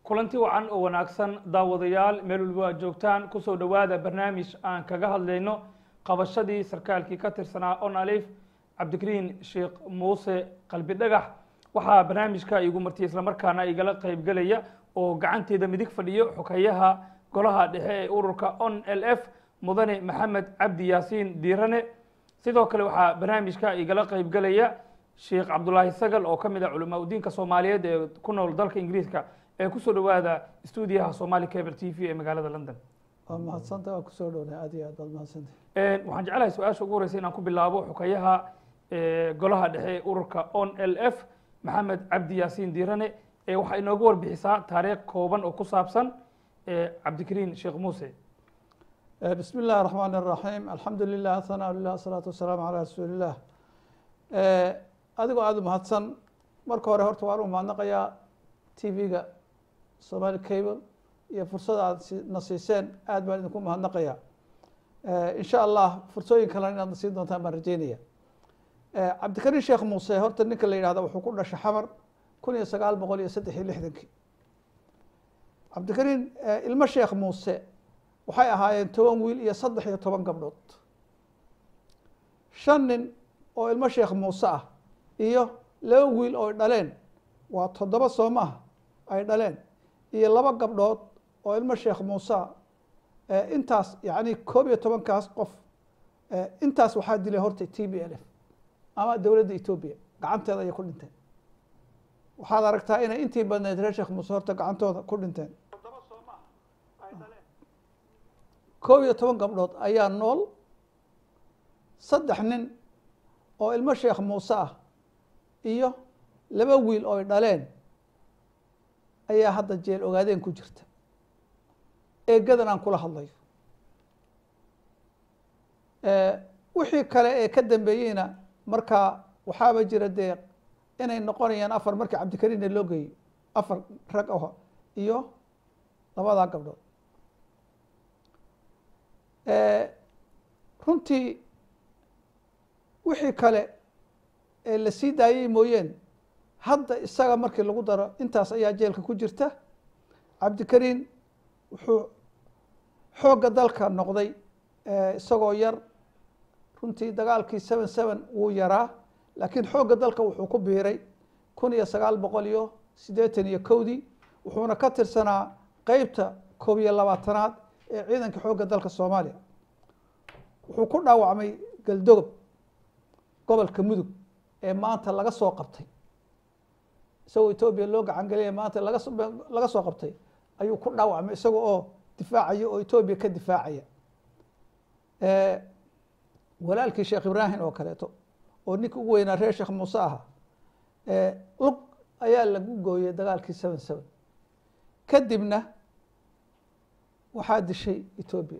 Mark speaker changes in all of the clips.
Speaker 1: kulanti wacan oo wanaagsan daawadayaal meel walba aad joogtaan kusoo dhowaada barnaamij aan kaga hadlayno qabashadii sarkaalkii ka tirsanaa on alif cabdikariin sheekh muuse qalbi dhagax waxaa barnaamijka igu martiyay islamarkaana igala qeybgelaya oo gacanteeda midig fadhiyo xogeyaha golaha dhexe ee ururka on l f mudane maxamed cabdi yaasiin diirane sidoo kale waxaa barnaamijka igala qeybgelaya sheekh cabdulaahi sagal oo ka mid ah culamaa udiinka soomaaliyeed ee ku nool dalka ingiriiska ee kusoo dhowaada stuudiyaha somali cable t v ee magaalada london
Speaker 2: waa mahadsanta waa kusoo dhowna aad iyo aad baad mahadsanta
Speaker 1: waxaan jeclahay su-aasha ugu horeysa inaan ku bilaabo xogeyaha golaha dhexe ee ururka on l f maxamed cabdi yaasiin diirane waxaa inooga warbixisaa taariikh kooban oo ku saabsan cabdikariin sheekh muuse
Speaker 2: bismi illahi الرaحmaan الرaحيim alxamdu lilah hanaa lilah الsalaatu wasalaamu calى rasuuli illah adigoo aada u mahadsan marka hore horta waan u mahadnaqayaa t v-ga somali cable iyo fursada aad na siiseen aad baan idinku mahadnaqaya in sha allah fursooyin kalena inaad na siin doontaan baan rajeynaya cabdikariin sheekh muuse horta ninka la yihahda wuxuu ku dhashay xamar kun iyo sagaal boqol iyo saddex iyo lixdankii cabdikariin ilmo sheekh muuse waxay ahaayeen toban wiil iyo saddex iyo toban gabdhood shan nin oo ilmo sheekh muuse ah iyo laba wiil oo dhaleen waa toddoba soo maaha ay dhaleen iyo laba gabdhood oo ilmo sheekh muuse ah intaas yacni koob iyo tobankaas qof intaas waxaa dilay horta t b l f ama dowladda etoobiya gacanteeda ayay ku dhinteen waxaad aragtaa inay intii badneyd reer sheekh muuse horta gacantooda ku dhinteen koob iyo toban gabdhood ayaa nool saddex nin oo ilmo sheekh muuse ah iyo laba wiil ooy dhaleen ayaa hadda jeel ogaadeen ku jirta eegadan aan kula hadlayo wixii kale ee ka dambeeyeyna markaa waxaaba jira dee inay noqonayaan afar markii cabdikariinna loo geeyo afar rag aho iyo labadaa gabdhood runtii wixii kale ee la sii daayey mooyeen hadda isaga markii lagu daro intaas ayaa jeelka ku jirta cabdikariin wuxuu xoogga dalka noqday isagoo yar runtii dagaalkii seven seven wuu yaraa laakiin xoogga dalka wuxuu ku biiray kun iyo sagaal boqol iyo siddeetan iyo kowdii wuxuuna ka tirsanaa qeybta koob iyo labaatanaad ee ciidanka xoogga dalka soomaaliya wuxuu ku dhaawacmay galdogob gobolka mudug ee maanta laga soo qabtay isagoo etoobiya loo gacan geliyay maanta laga laga soo qabtay ayuu ku dhaawacmay isaga oo difaacaya oo etoobiya ka difaacaya walaalkii sheekh ibraahim oo kaleeto oo ninka ugu weynaa reer sheekh muuse aha lug ayaa lagu gooyey dagaalkii seven seven kadibna waxaa dishay etoobiya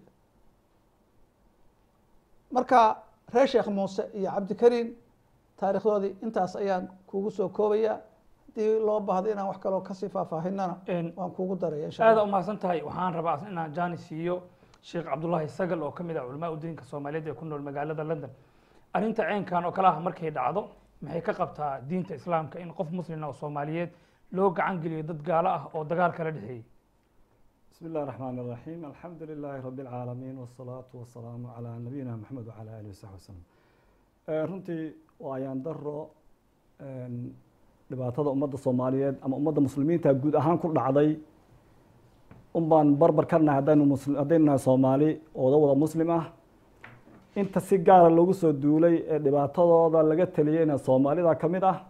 Speaker 2: marka reer sheekh muuse iyo cabdikariin taarikhdoodii intaas ayaan kugu soo koobaya haddii loo baahdo inaan wax kaloo kasii faahfaahinana waan kugu daraya insha
Speaker 1: aada umahadsan tahay waxaan rabaa inaan jani siiyo sheekh cabdullaahi sagal oo kamid ah culamaa udiinka soomaaliyeed ee ku nool magaalada london arrinta ceenkan oo kale ah markay dhacdo maxay ka qabtaa diinta islaamka in qof muslima oo soomaaliyeed loo gacan geliyo dad gaalo ah oo dagaal kala dhexeeyey
Speaker 3: بسم الله الرحمن الرحيم الحمد لله رب العالمين والصلاة والسلام على نبينا محمد وعلى آله وصحبه وسلم runtii waa ayaan daro dhibaatada ummadda soomaaliyeed ama ummadda muslimiinta guud ahaan ku dhacday un baan barbar ka nahay haddaynu musli haddaynu nahay soomaali ooda wada muslim ah inta si gaara loogu soo duulay ee dhibaatadooda laga teliyeyna soomaalida ka mid ah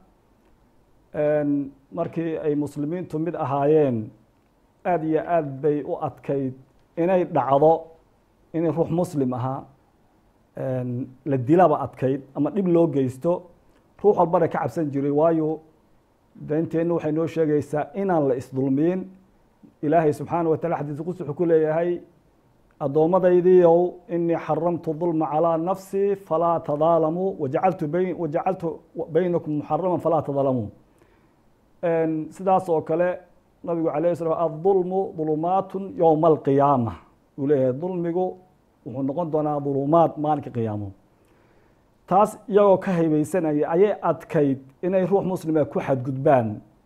Speaker 3: markii ay muslimiintu mid ahaayeen aada iyo aad bay u adkayd inay dhacdo inay ruux muslim ahaa la dilaba adkayd ama dhib loo geysto ruux walbana ka cabsan jiray waayo dinteenna waxay noo sheegaysaa inaan la isdulmiyin ilaahay subxaana wa tacala xadiis qudsi wuxuu ku leeyahay addoommadaydiiow inii xaramtu dulma calىa nafsi falaa tadaalamuu wajacaltu bayn wajacaltu baynakum muxaraman falaa tadaalamuu sidaas oo kale nabigu alayh slam adulmu dulumaatu yowma alqiyaama uu leeyahay dulmigu wuxuu noqon doonaa dulumaad maalinka qiyaamo taas iyagoo ka haybeysanaya ayay adkayd inay ruux muslima ku xadgudbaan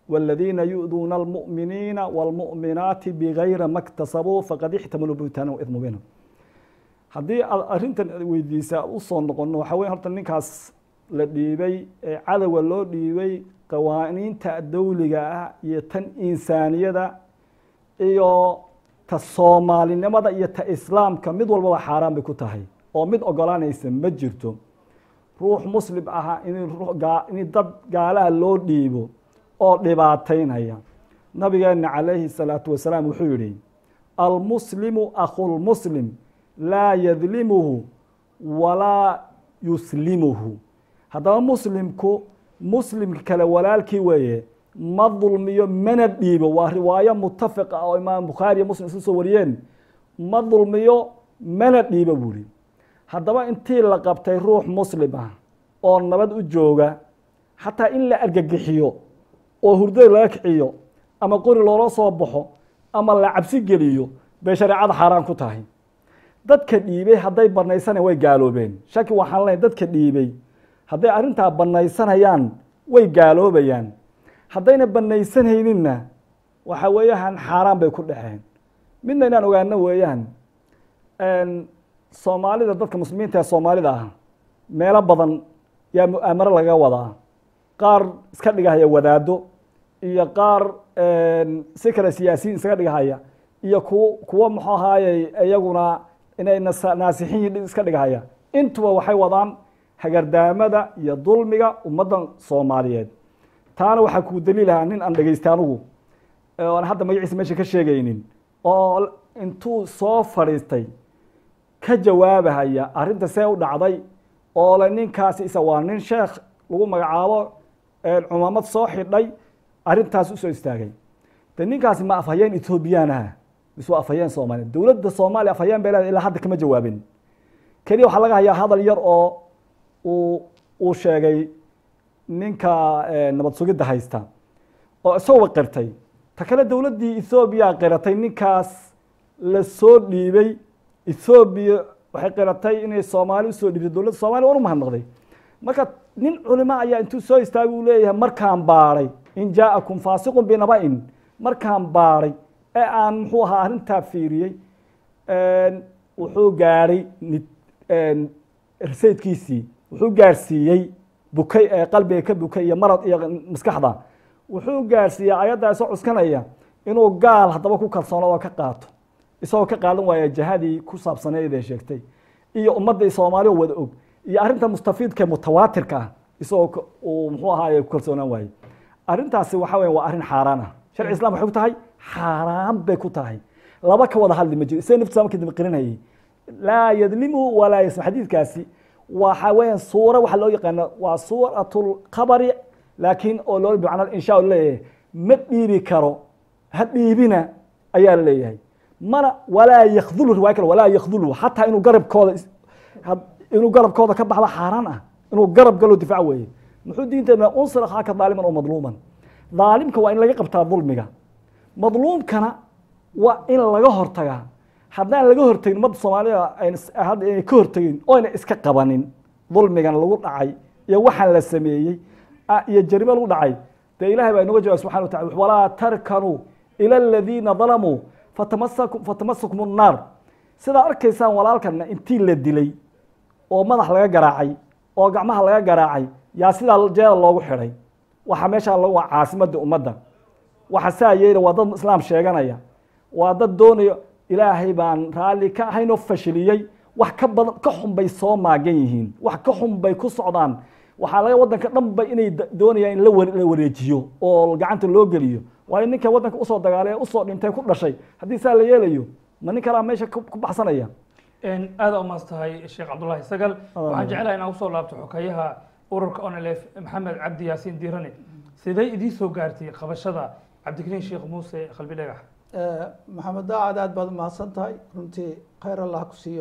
Speaker 3: والذين يؤذون المؤمنين والمؤمنات بغير ما اكتسبوا فقد احتملوا بهتانا وإثم مبينا haddii aad arrintan weydiisa u soo noqono waxaa weye horta ninkaas la dhiibay ee cadowga loo dhiibay qawaaniinta dawliga ah iyo tan insaaniyada iyo ta soomaalinimada iyo ta islaamka mid walbaba xaaraan bay ku tahay oo mid ogolaanaysa ma jirto ruux muslim ahaa in in dad gaalaha loo dhiibo oo dhibaataynaya nabigeena calayhi salaatu wasalaam wuxuu yihi almuslimu akhulmuslim laa yadlimuhu walaa yuslimuhu haddaba muslimku muslimka kale walaalkii weeye ma dulmiyo mana dhiibo waa riwaayo mutafiq ah oo imaam bukhaari iyo muslim isu soo wariyeen ma dulmiyo mana dhiibo buuri haddaba intii la qabtay ruux muslim ah oo nabad u jooga xataa in la argagixiyo oo hurdada laga kiciyo ama qori loola soo baxo ama la cabsi geliyo bay shareecada xaaraan ku tahay dadka dhiibay hadday banaysana way gaaloobeen shaki waxaan lenahy dadka dhiibay hadday arrintaa banaysanayaan way gaaloobayaan haddayna banaysanayninna waxa weeyaan xaaraan bay ku dhexeen midna inaan ogaano weeyaan soomaalida dadka muslimiinta ee soomaalida ah meelo badan yaa mu-aamaro laga wadaa qaar iska dhigahaya wadaado iyo qaar si kale siyaasiyiin iskaga dhigahaya iyo ku kuwo muxuu ahaayey iyaguna inay naasixiin iska dhigahaya intuba waxay wadaan hagardaamada iyo dulmiga ummaddan soomaaliyeed taana waxaa kuu daliilahaa nin aan dhegeystay anugu oan hadda magaciisa meesha ka sheegaynin oo intuu soo fadhiistay ka jawaabahaya arrinta see u dhacday oo le ninkaasi isa waa nin sheekh lagu magacaabo cumaamad soo xidhay arrintaas usoo istaagay de ninkaasi ma afhayeen ethoobiyan ah mise waa afhayeen soomaaliya dowladda soomaaliya afhayeen bay leedahay ilaa hadda kama jawaabin keliya waxaa laga hayaa hadal yar oo uu uu sheegay ninka nabad sugidda haysta oo isagoo qirtay ta kale dowladdii ethoobiya qiratay ninkaas la soo dhiibay ethoobiya waxay qiratay inay soomaali usoo dhiibtay dowladda soomaliya waan u mahadnaqday marka nin culimo ayaa intuu soo istaagay uu leeyahay markaan baadhay in jaa'akum faasiqun binaba-in markaan baadhay ee aan muxuu ahaa arrintaa fiiriyey wuxuu gaadhay rasaydkiisii wuxuu gaarsiiyey bukay ee qalbiga ka bukay iyo marad iyo maskaxda wuxuu gaarsiiyey ayaddaa isoo cuskanaya inuu gaal haddaba ku kalsoono oo ka qaato isagoo ka qaadan waaya jahadii ku saabsaneyd ee sheegtay iyo ummadda soomaaliya wada og iyo arrinta mustafiidka mutawaatirka ah isagoo uu muxuu ahaaye ku kalsoonaan waayey arrintaasi waxa weya waa arrin xaaraan ah sharci islam waxay ku tahay xaaraan bay ku tahay laba ka wada hadli ma jiro isaga naftiisa markii dambe qirinayay laa yadlimu walaa yasma xadiidkaasi waxa weeyaan suura waxa loo yaqaano waa suuratulkhabari laakiin oo loo bimacna insha allah leeyahay ma dhiibi karo ha dhiibina ayaa la leeyahay mana walaa yakdulu riwaaya kale walaa yakdulu xataa inuu garabkooda inuu garabkooda ka baxdo xaaraan ah inuu garab galo difaac weeye muxuu diinteena unsir akhaaka daaliman oo madluuman daalimka waa in laga qabtaa dulmiga madluumkana waa in laga hortagaa haddaan laga hortagin ummadda soomaalida hadda inay ka hortagin oyna iska qabanin dulmigan lagu dhacay iyo waxaan la sameeyey iyo jarimo lagu dhacay dee ilahay baa inoga jawab subxana wa tacala walaa tarkanuu ila aladiina dalamuu fatamasakum fatamasakum الnaar sidaa arkaysaan walaalkana intii la dilay oo madax laga garaacay oo gacmaha laga garaacay yaa sidaa jeeda loogu xidhay waxaa meeshaa waa caasimadda ummadda waxa saa yeela waa dad islaam sheeganaya waa dad doonaya ilaahay baan raalli ka ahaynoo fashiliyey wax ka badan ka xun bay soo maagan yihiin wax ka xun bay ku socdaan waxaa laga waddanka dhan ba inay doonayaan in la wareejiyo oo gacanta loo geliyo waayo ninka waddanka usoo dagaalay ee usoo dhintay ku dhashay haddii saa la yeelayo ma nin kalaa meesha ku baxsanaya
Speaker 1: aada umaas tahay sheekh cabdullahi sagal waxaan jeclahay inaan usoo laabto xokayaha ururka onlf maxamed cabdi yaasiin diirane siday idiin soo gaartay qabashada cabdikariin sheekh muuse qalbi dhagax
Speaker 2: maxamed daacad aad baad umahadsan tahay runtii khayr allah ku siiyo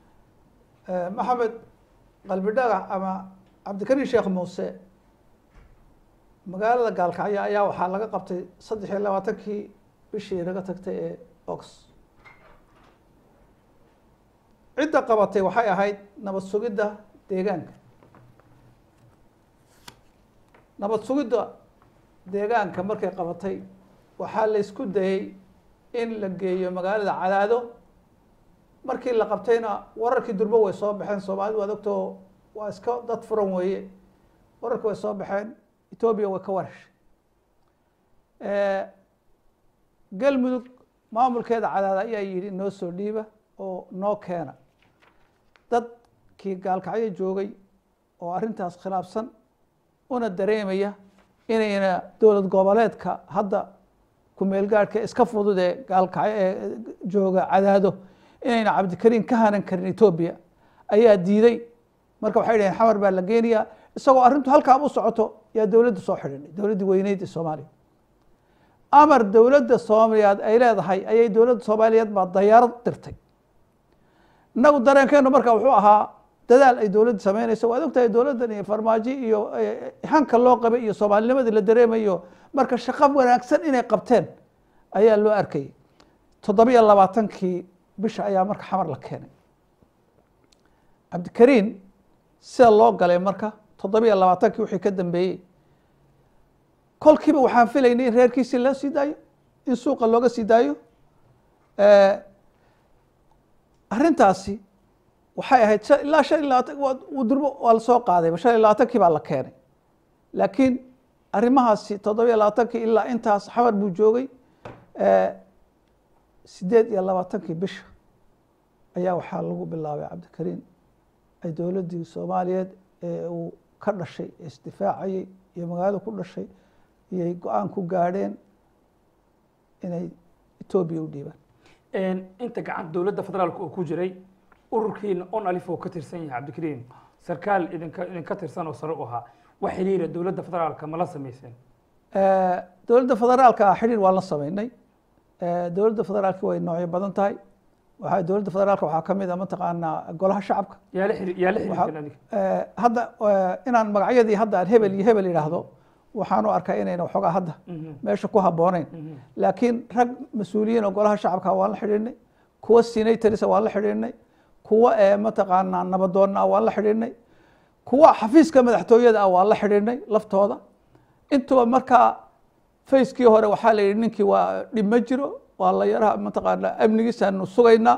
Speaker 2: maxamed qalbi dhagax ama cabdikariin sheekh muuse magaalada gaalkacyo ayaa waxaa laga qabtay saddex iyo labaatankii bishii naga tagtay ee ox cidda qabatay waxay ahayd nabad sugidda deegaanka nabad sugidda deegaanka markay qabatay waxaa la isku dayey in la geeyo magaalada cadaado markii la qabtayna wararkii durbo way soo baxeen soomaalidu waad ogtoo waa iska dad furan weeye wararki way soo baxeen etoobiya way ka warheshay galmudug maamulkeeda cadaada ayaa yidhi noo soo dhiiba oo noo keena dadkii gaalkacyo joogay oo arrintaas khilaafsan una dareemaya inayna dowlad goboleedka hadda ku-meelgaadhka iska fudud ee gaalkacyo ee jooga cadaado inayna cabdikariin ka hanan karin etoobiya ayaa diiday marka waxay dhaheen xamar baa la geenayaa isagoo arrintu halkaa u socoto yaa dowladda soo xidhinay dowladdii weyneyd ee soomaaliya amar dowladda soomaaliyeed ay leedahay ayay dowladda soomaaliyeed baa dayaarad dirtay innagu dareenkeenu marka wuxuu ahaa dadaal ay dowladda sameynayso waad ogtahay dowladdan iyo farmaajo iyo hanka loo qabay iyo soomaalinimadii la dareemayo marka shaqo wanaagsan inay qabteen ayaa loo arkayay toddobiyo labaatankii bisha ayaa marka xamar la keenay cabdikariin sida loo galay marka toddobiyo labaatankii wixii ka dambeeyey kolkiiba waxaan filaynay in reerkiisii loo sii daayo in suuqa looga sii daayo arrintaasi waxay ahayd ilaa shan iyo labaatan durbo waa lasoo qaadayba shan iyo labaatankii baa la keenay laakiin arrimahaasi toddobiyo labaatankii ilaa intaas xamar buu joogay sideed iyo labaatankii bisha ayaa waxaa lagu bilaabay cabdikariin ay dowladdii soomaaliyeed ee uu ka dhashay ee isdifaacayey iyo magaalada ku dhashay iyay go-aan ku gaadheen inay etoobiya u dhiibaan
Speaker 1: inta gacan dowladda federaalka uu ku jiray ururkiina on alif oo ka tirsan yahay cabdikariin sarkaal idinka idinka tirsan oo sare u ahaa wax xiriira dowladda federaalka ma la samayseen
Speaker 2: dowladda federaalka xidhiir waan la sameynay dowladda federaalki way noocyo badan tahay waxaa dowladda federaalka waxaa kamid a mataqaanaa golaha shacabka
Speaker 1: yaa la xiri- yaa la xiriirteen adiga
Speaker 2: hadda inaan magacyadii hadda aan hebel iyo hebel idhaahdo waxaan u arkaa inayna waxoogaa hadda meesha ku habbooneyn laakiin rag mas-uuliyiin oo golaha shacabka waan la xidhiidhnay kuwa senatorisa waan la xidhiidhnay kuwa ee mataqaanaa nabadoonna ah waan la xidhiidhnay kuwa xafiiska madaxtooyada ah waan la xidhiidhnay laftooda intuba markaa facekii hore waxaa la yidhi ninkii waa dhib ma jiro waa la yaraha mataqaanaa amnigiisaanu sugaynaa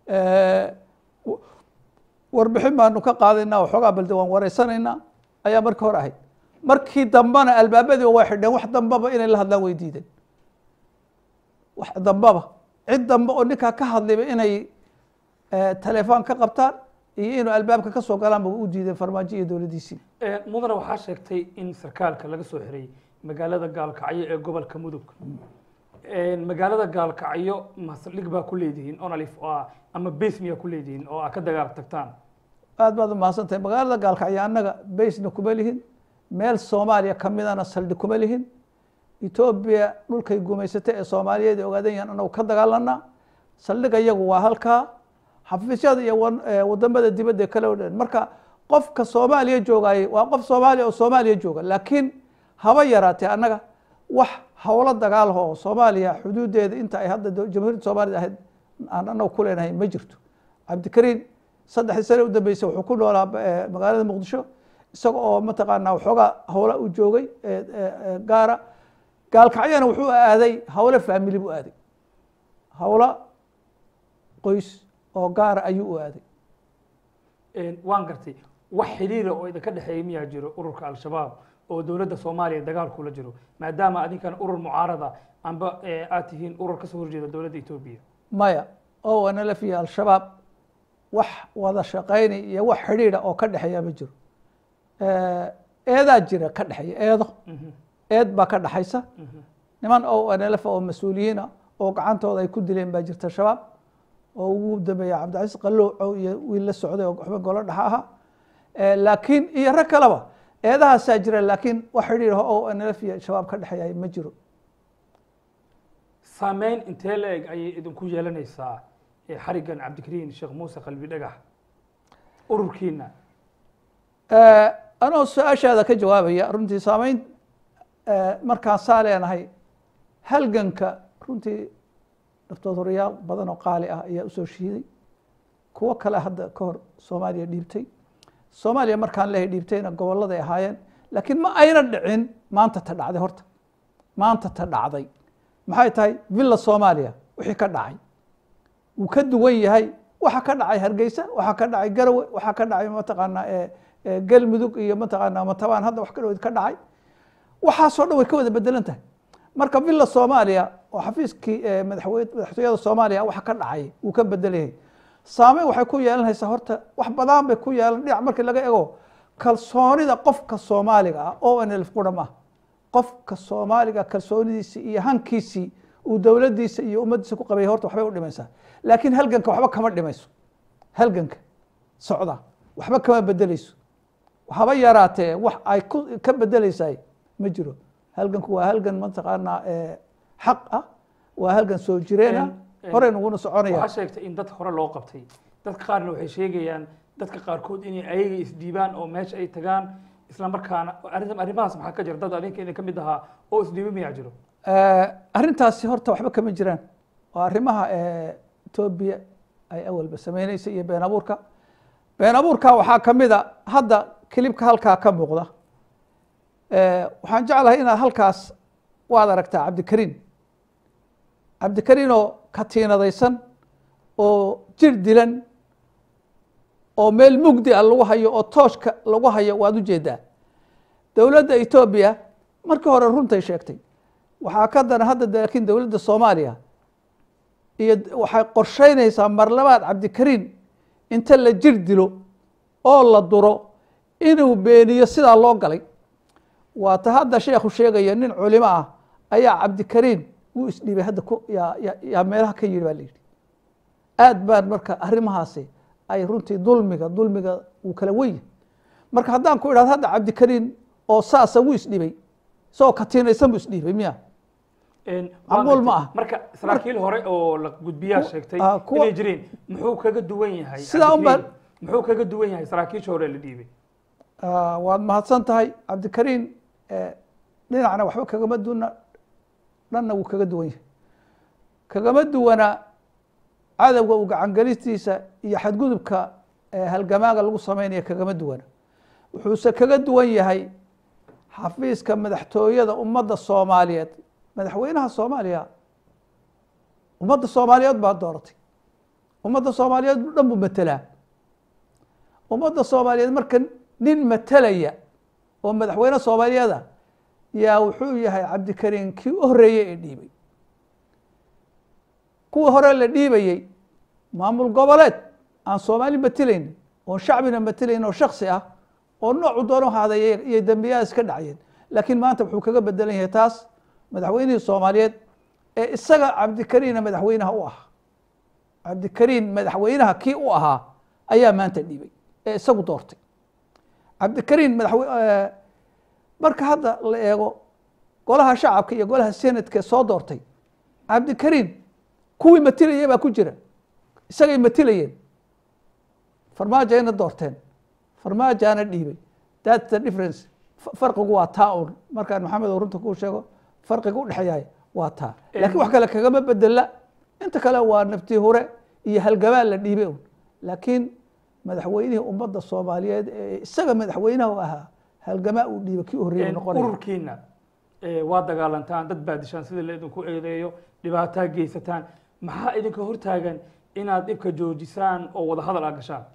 Speaker 2: warbixin baanu ka qaadaynaa waxoogaa balde waan wareysanaynaa ayaa markii hore ahayd markii dambena albaabadii way xidheen wax dambaba inay la hadlaan way diideen wax dambaba cid dambe oo ninkaa ka hadlayba inay telefoon ka qabtaan iyo inuu albaabka ka soo galaanba u diideen farmaajo iyo dowladdiisii
Speaker 1: mudane waxaa sheegtay in sarkaalka laga soo xiray magaalada gaalkacyo ee gobolka mudug magaalada gaalkacyo masaldhig baa ku leedihiin onalif ama base miyaa ku leedihiin oo aa ka dagaal tagtaan
Speaker 2: aad baad umahadsan tahay magaalada gaalkacyo annaga baysna kuma lihin meel soomaaliya kamidana saldhig kuma lihin etoobiya dhulkay gumaysatay ee soomaaliyeed ay ogaadan yahan anagu ka dagaalanaa saldhiga iyagu waa halkaa xafiisyada iyo wadamada dibadda kale o dhan marka qofka soomaaliya joogaayey waa qof soomaaliya oo soomaaliya jooga laakiin haba yaraatee annaga wax howlo dagaalho oo soomaaliya xuduudeeda inta ay hadda jamhuuriyadda soomaalida ahayd aan anagu ku leenahay ma jirto cabdikariin saddexdii sane u dambeysay wuxuu ku noolaa magaalada muqdisho isaga oo mataqaanaa waxoogaa howla u joogay gaara gaalkacyana wuxuu aaday howlo faamili buu aaday howlo qoys oo gaara ayuu u aaday
Speaker 1: waan gartay wax xiriira oo idinka dhexeeya miyaa jiro ururka al-shabaab oo dowladda soomaaliya dagaal kula jiro maadaama adinkan urur mucaarada amba aad tihiin urur kasoo horjeeda dowladda etoobiya
Speaker 2: maya oo nlf iyo al-shabaab wax wada shaqaynay iyo wax xidhiida oo ka dhexeeya ma jiro eedaa jira ka dhexeeya eedo eed baa ka dhexaysa niman oo nlf oo mas-uuliyiina oo gacantooda ay ku dileen baa jirta shabaab oo ugu dambeeya cabdicasiis qalowcow iyo wiil la socday oo waxba golo dhexa ahaa laakiin iyo rag kaleba eedahaasaa jira laakiin wax xidhiir oo nlf iyo shabaab ka dhexeeya ma jiro
Speaker 1: saameyn intee la eg ayay idinku yeelanaysaa xarigan cabdikariin sheekh muuse qalbi dhagax ururkiina
Speaker 2: anoo su-aashaada ka jawaabaya runtii saameyn markaan saa leenahay halganka runtii daftoodhorayaal badan oo qaali ah ayaa usoo shiiday kuwo kale hadda ka hor soomaaliya dhiibtay soomaaliya markaan lehay dhiibtayna gobolladay ahaayeen laakiin ma ayna dhicin maanta ta dhacday horta maanta ta dhacday maxay tahay villa soomaaliya wixii ka dhacay wuu ka duwan yahay waxa ka dhacay hargeysa waxa ka dhacay garowe waxa ka dhacay mataqaanaa ee ee galmudug iyo mataqaanaa matabaan hadda wax ka dhow ka dhacay waxaasoo dhan way ka wada bedelan tahay marka villa soomaaliya oo xafiiskii ee madaxweyne madaxtooyada soomaaliya waxa ka dhacay wuu ka bedel yahay saameyn waxay ku yeelanaysaa horta wax badan bay ku yeelan dhinac markii laga ego kalsoonida qofka soomaaliga ah oo nlf qura maaha qofka soomaaliga kalsoonidiisii iyo hankiisii uu dowladdiisa iyo ummaddiisa ku qabay horta waxbay u dhimaysaa laakiin halganka waxba kama dhimayso halganka socda waxba kama bedeleyso haba yaraatee wax ay ku ka bedeleysaay ma jiro halganku waa halgan mataqaanaa ee xaq ah waa halgan soo jireena
Speaker 1: En- en-
Speaker 2: horey naguna soconaya
Speaker 1: waxaa sheegtay in dad hore loo qabtay dadka qaarna waxay sheegayaan dadka qaarkood inay ayaga isdhiibaan oo meesha ay tagaan isla markaana arrinta arrimahaas maxaa ka jira dad adinka idin ka mid ahaa oo isdhiiba miyaa jiro
Speaker 2: Eh, arrintaasi horta waxba kama jiraan waa arrimaha eh, etoobiya ay awalba sameyneysay iyo been abuurka been abuurka waxaa ka mid a hadda kilibka halkaa ka muuqda Eh, waxaan jeclahay inaad halkaas waad aragtaa cabdikariin cabdikariin oo katiinadaysan oo jir dilan oo meel mugdi ah lagu hayo oo tooshka lagu hayo waad ujeedaa dowladda etoobiya markii hore runtay sheegtay waxaa ka daran hadda de laakiin dowladda soomaaliya iyo d- waxay qorsheynaysaa mar labaad cabdikariin inta la jir dilo oo la duro inuu beeniyo sidaa loo galay waa ta hadda sheekhu sheegaya nin culimo ah ayaa cabdikariin wuu isdhiibay hadda ku yaa yaa- yaa meelaha ka yidhi baa la yidhi aad baan marka arrimahaasi ay runtii dulmiga dulmiga wuu kala wen yahay marka haddaan ku idhahdo hadda cabdikariin oo saasa wuu isdhibay isagoo katiinaysan buu isdhiibay miya
Speaker 1: En,
Speaker 2: Macquul
Speaker 1: waa
Speaker 2: ma
Speaker 1: gartay.
Speaker 2: ah.
Speaker 1: marka saraakiil hore oo la gudbiyaa
Speaker 2: Ku-
Speaker 1: sheegtay
Speaker 2: ah, kuwa-
Speaker 1: inay jireen muxuu kaga duwan yahay
Speaker 2: Sidaa un baan-
Speaker 1: Cabdikariin? muxuu kaga duwan yahay saraakiisha hore la dhiibay
Speaker 2: Ah, waad mahadsan tahay cabdikariin eh, dhinacna waxba kagama duwana dhanna wuu kaga duwan yahay kagama duwana cadowga uu gacangelistiisa iyo xadgudubka eh, halgamaaga lagu sameynaya kagama duwana wuxuuse kaga duwan yahay xafiiska madaxtooyada ummadda soomaaliyeed madaxweynaha soomaaliya ummadda soomaaliyeed baa dooratay ummadda soomaaliyeed dhan buu matelaa ummadda soomaaliyeed marka nin matelaya oo madaxweyne soomaaliyeeda yaa wuxuu yahay cabdikariin kii u horeeyey ee dhiibay kuwii hore la dhiibayey maamul goboleed aan soomaali matelayn oon shacbina matelayn oo shaksi ah oo noocu doono haadaya iyo dembiyahaas ka dhacayeen laakiin maanta wuxuu kaga bedelan yahay taas madaxweynihii soomaaliyeed ee isaga cabdikariina madaxweynaha u ahaa cabdikariin madaxweynaha kii u ahaa ayaa maanta dhiibay ee isagu doortay cabdikariin madaxwe eh, marka hadda la eego golaha shacabka iyo golaha senatka soo doortay cabdikariin kuwii matilayay baa ku jira isagay matilayeen farmaajo ayna doorteen farmaajaana dhiibay that's the difference F- farqigu waa taa un markaan maxamed oo runta kuu sheego farqiga u dhexeeyahay waa taa laakiin wax kale kagama bedela inta kale waa naftii hure iyo halgamaan la dhiibay un laakiin madaxweynihii ummadda soomaaliyeed ee isaga madaxweynaha u ahaa halgamaa uu dhiibay kii u horreeyay
Speaker 1: En,
Speaker 2: noqonaya
Speaker 1: ururkiina eh, waa dagaalantaan dad baa dishaan sida la idinku eedeeyo dhibaataa geysataan maxaa idinka hortaagan inaad dhibka joojisaan oo wada hadal aad gashaan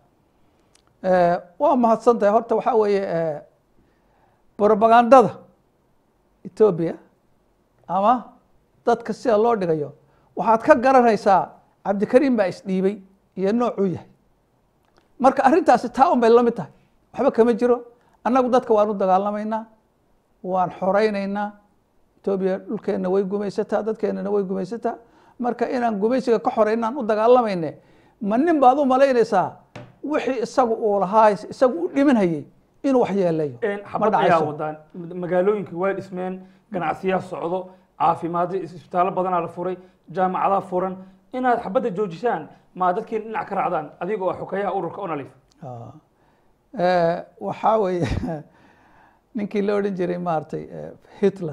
Speaker 2: Eh, waa mahadsan tahay horta waxaa weeye eh, brobagandada etoobiya ama dadka sida loo dhigayo waxaad ka garanaysaa cabdikariin baa isdhiibay iyo noocuu yahay marka arrintaasi taa un bay la mid tahay waxba kama jiro annagu dadka waan u dagaalamaynaa waan xoreynaynaa etoobiya dhulkeenna way gumaysataa dadkeennana way gumaysataa marka inaan gumaysiga ka xoreynaan u dagaalamayne ma nin baad u malaynaysaa wixii isagu uu lahaa isagu u dhimanhayey inuu wax yeelayo
Speaker 1: En,
Speaker 2: ma
Speaker 1: xabad ayaa
Speaker 2: dhacayso
Speaker 1: wadaan magaalooyinka waa dhismeen ganacsiyaa socdo caafimaad isbitaallo badanaa la furay jaamacadaa furan inaad xabadda joojisaan maa dadkii dhinac ka raacdaan adiga oo xukayaha ururka onalif
Speaker 2: Ah. Eh, waxaa weeye ninkii la odhan jiray maaragtay eh, hitler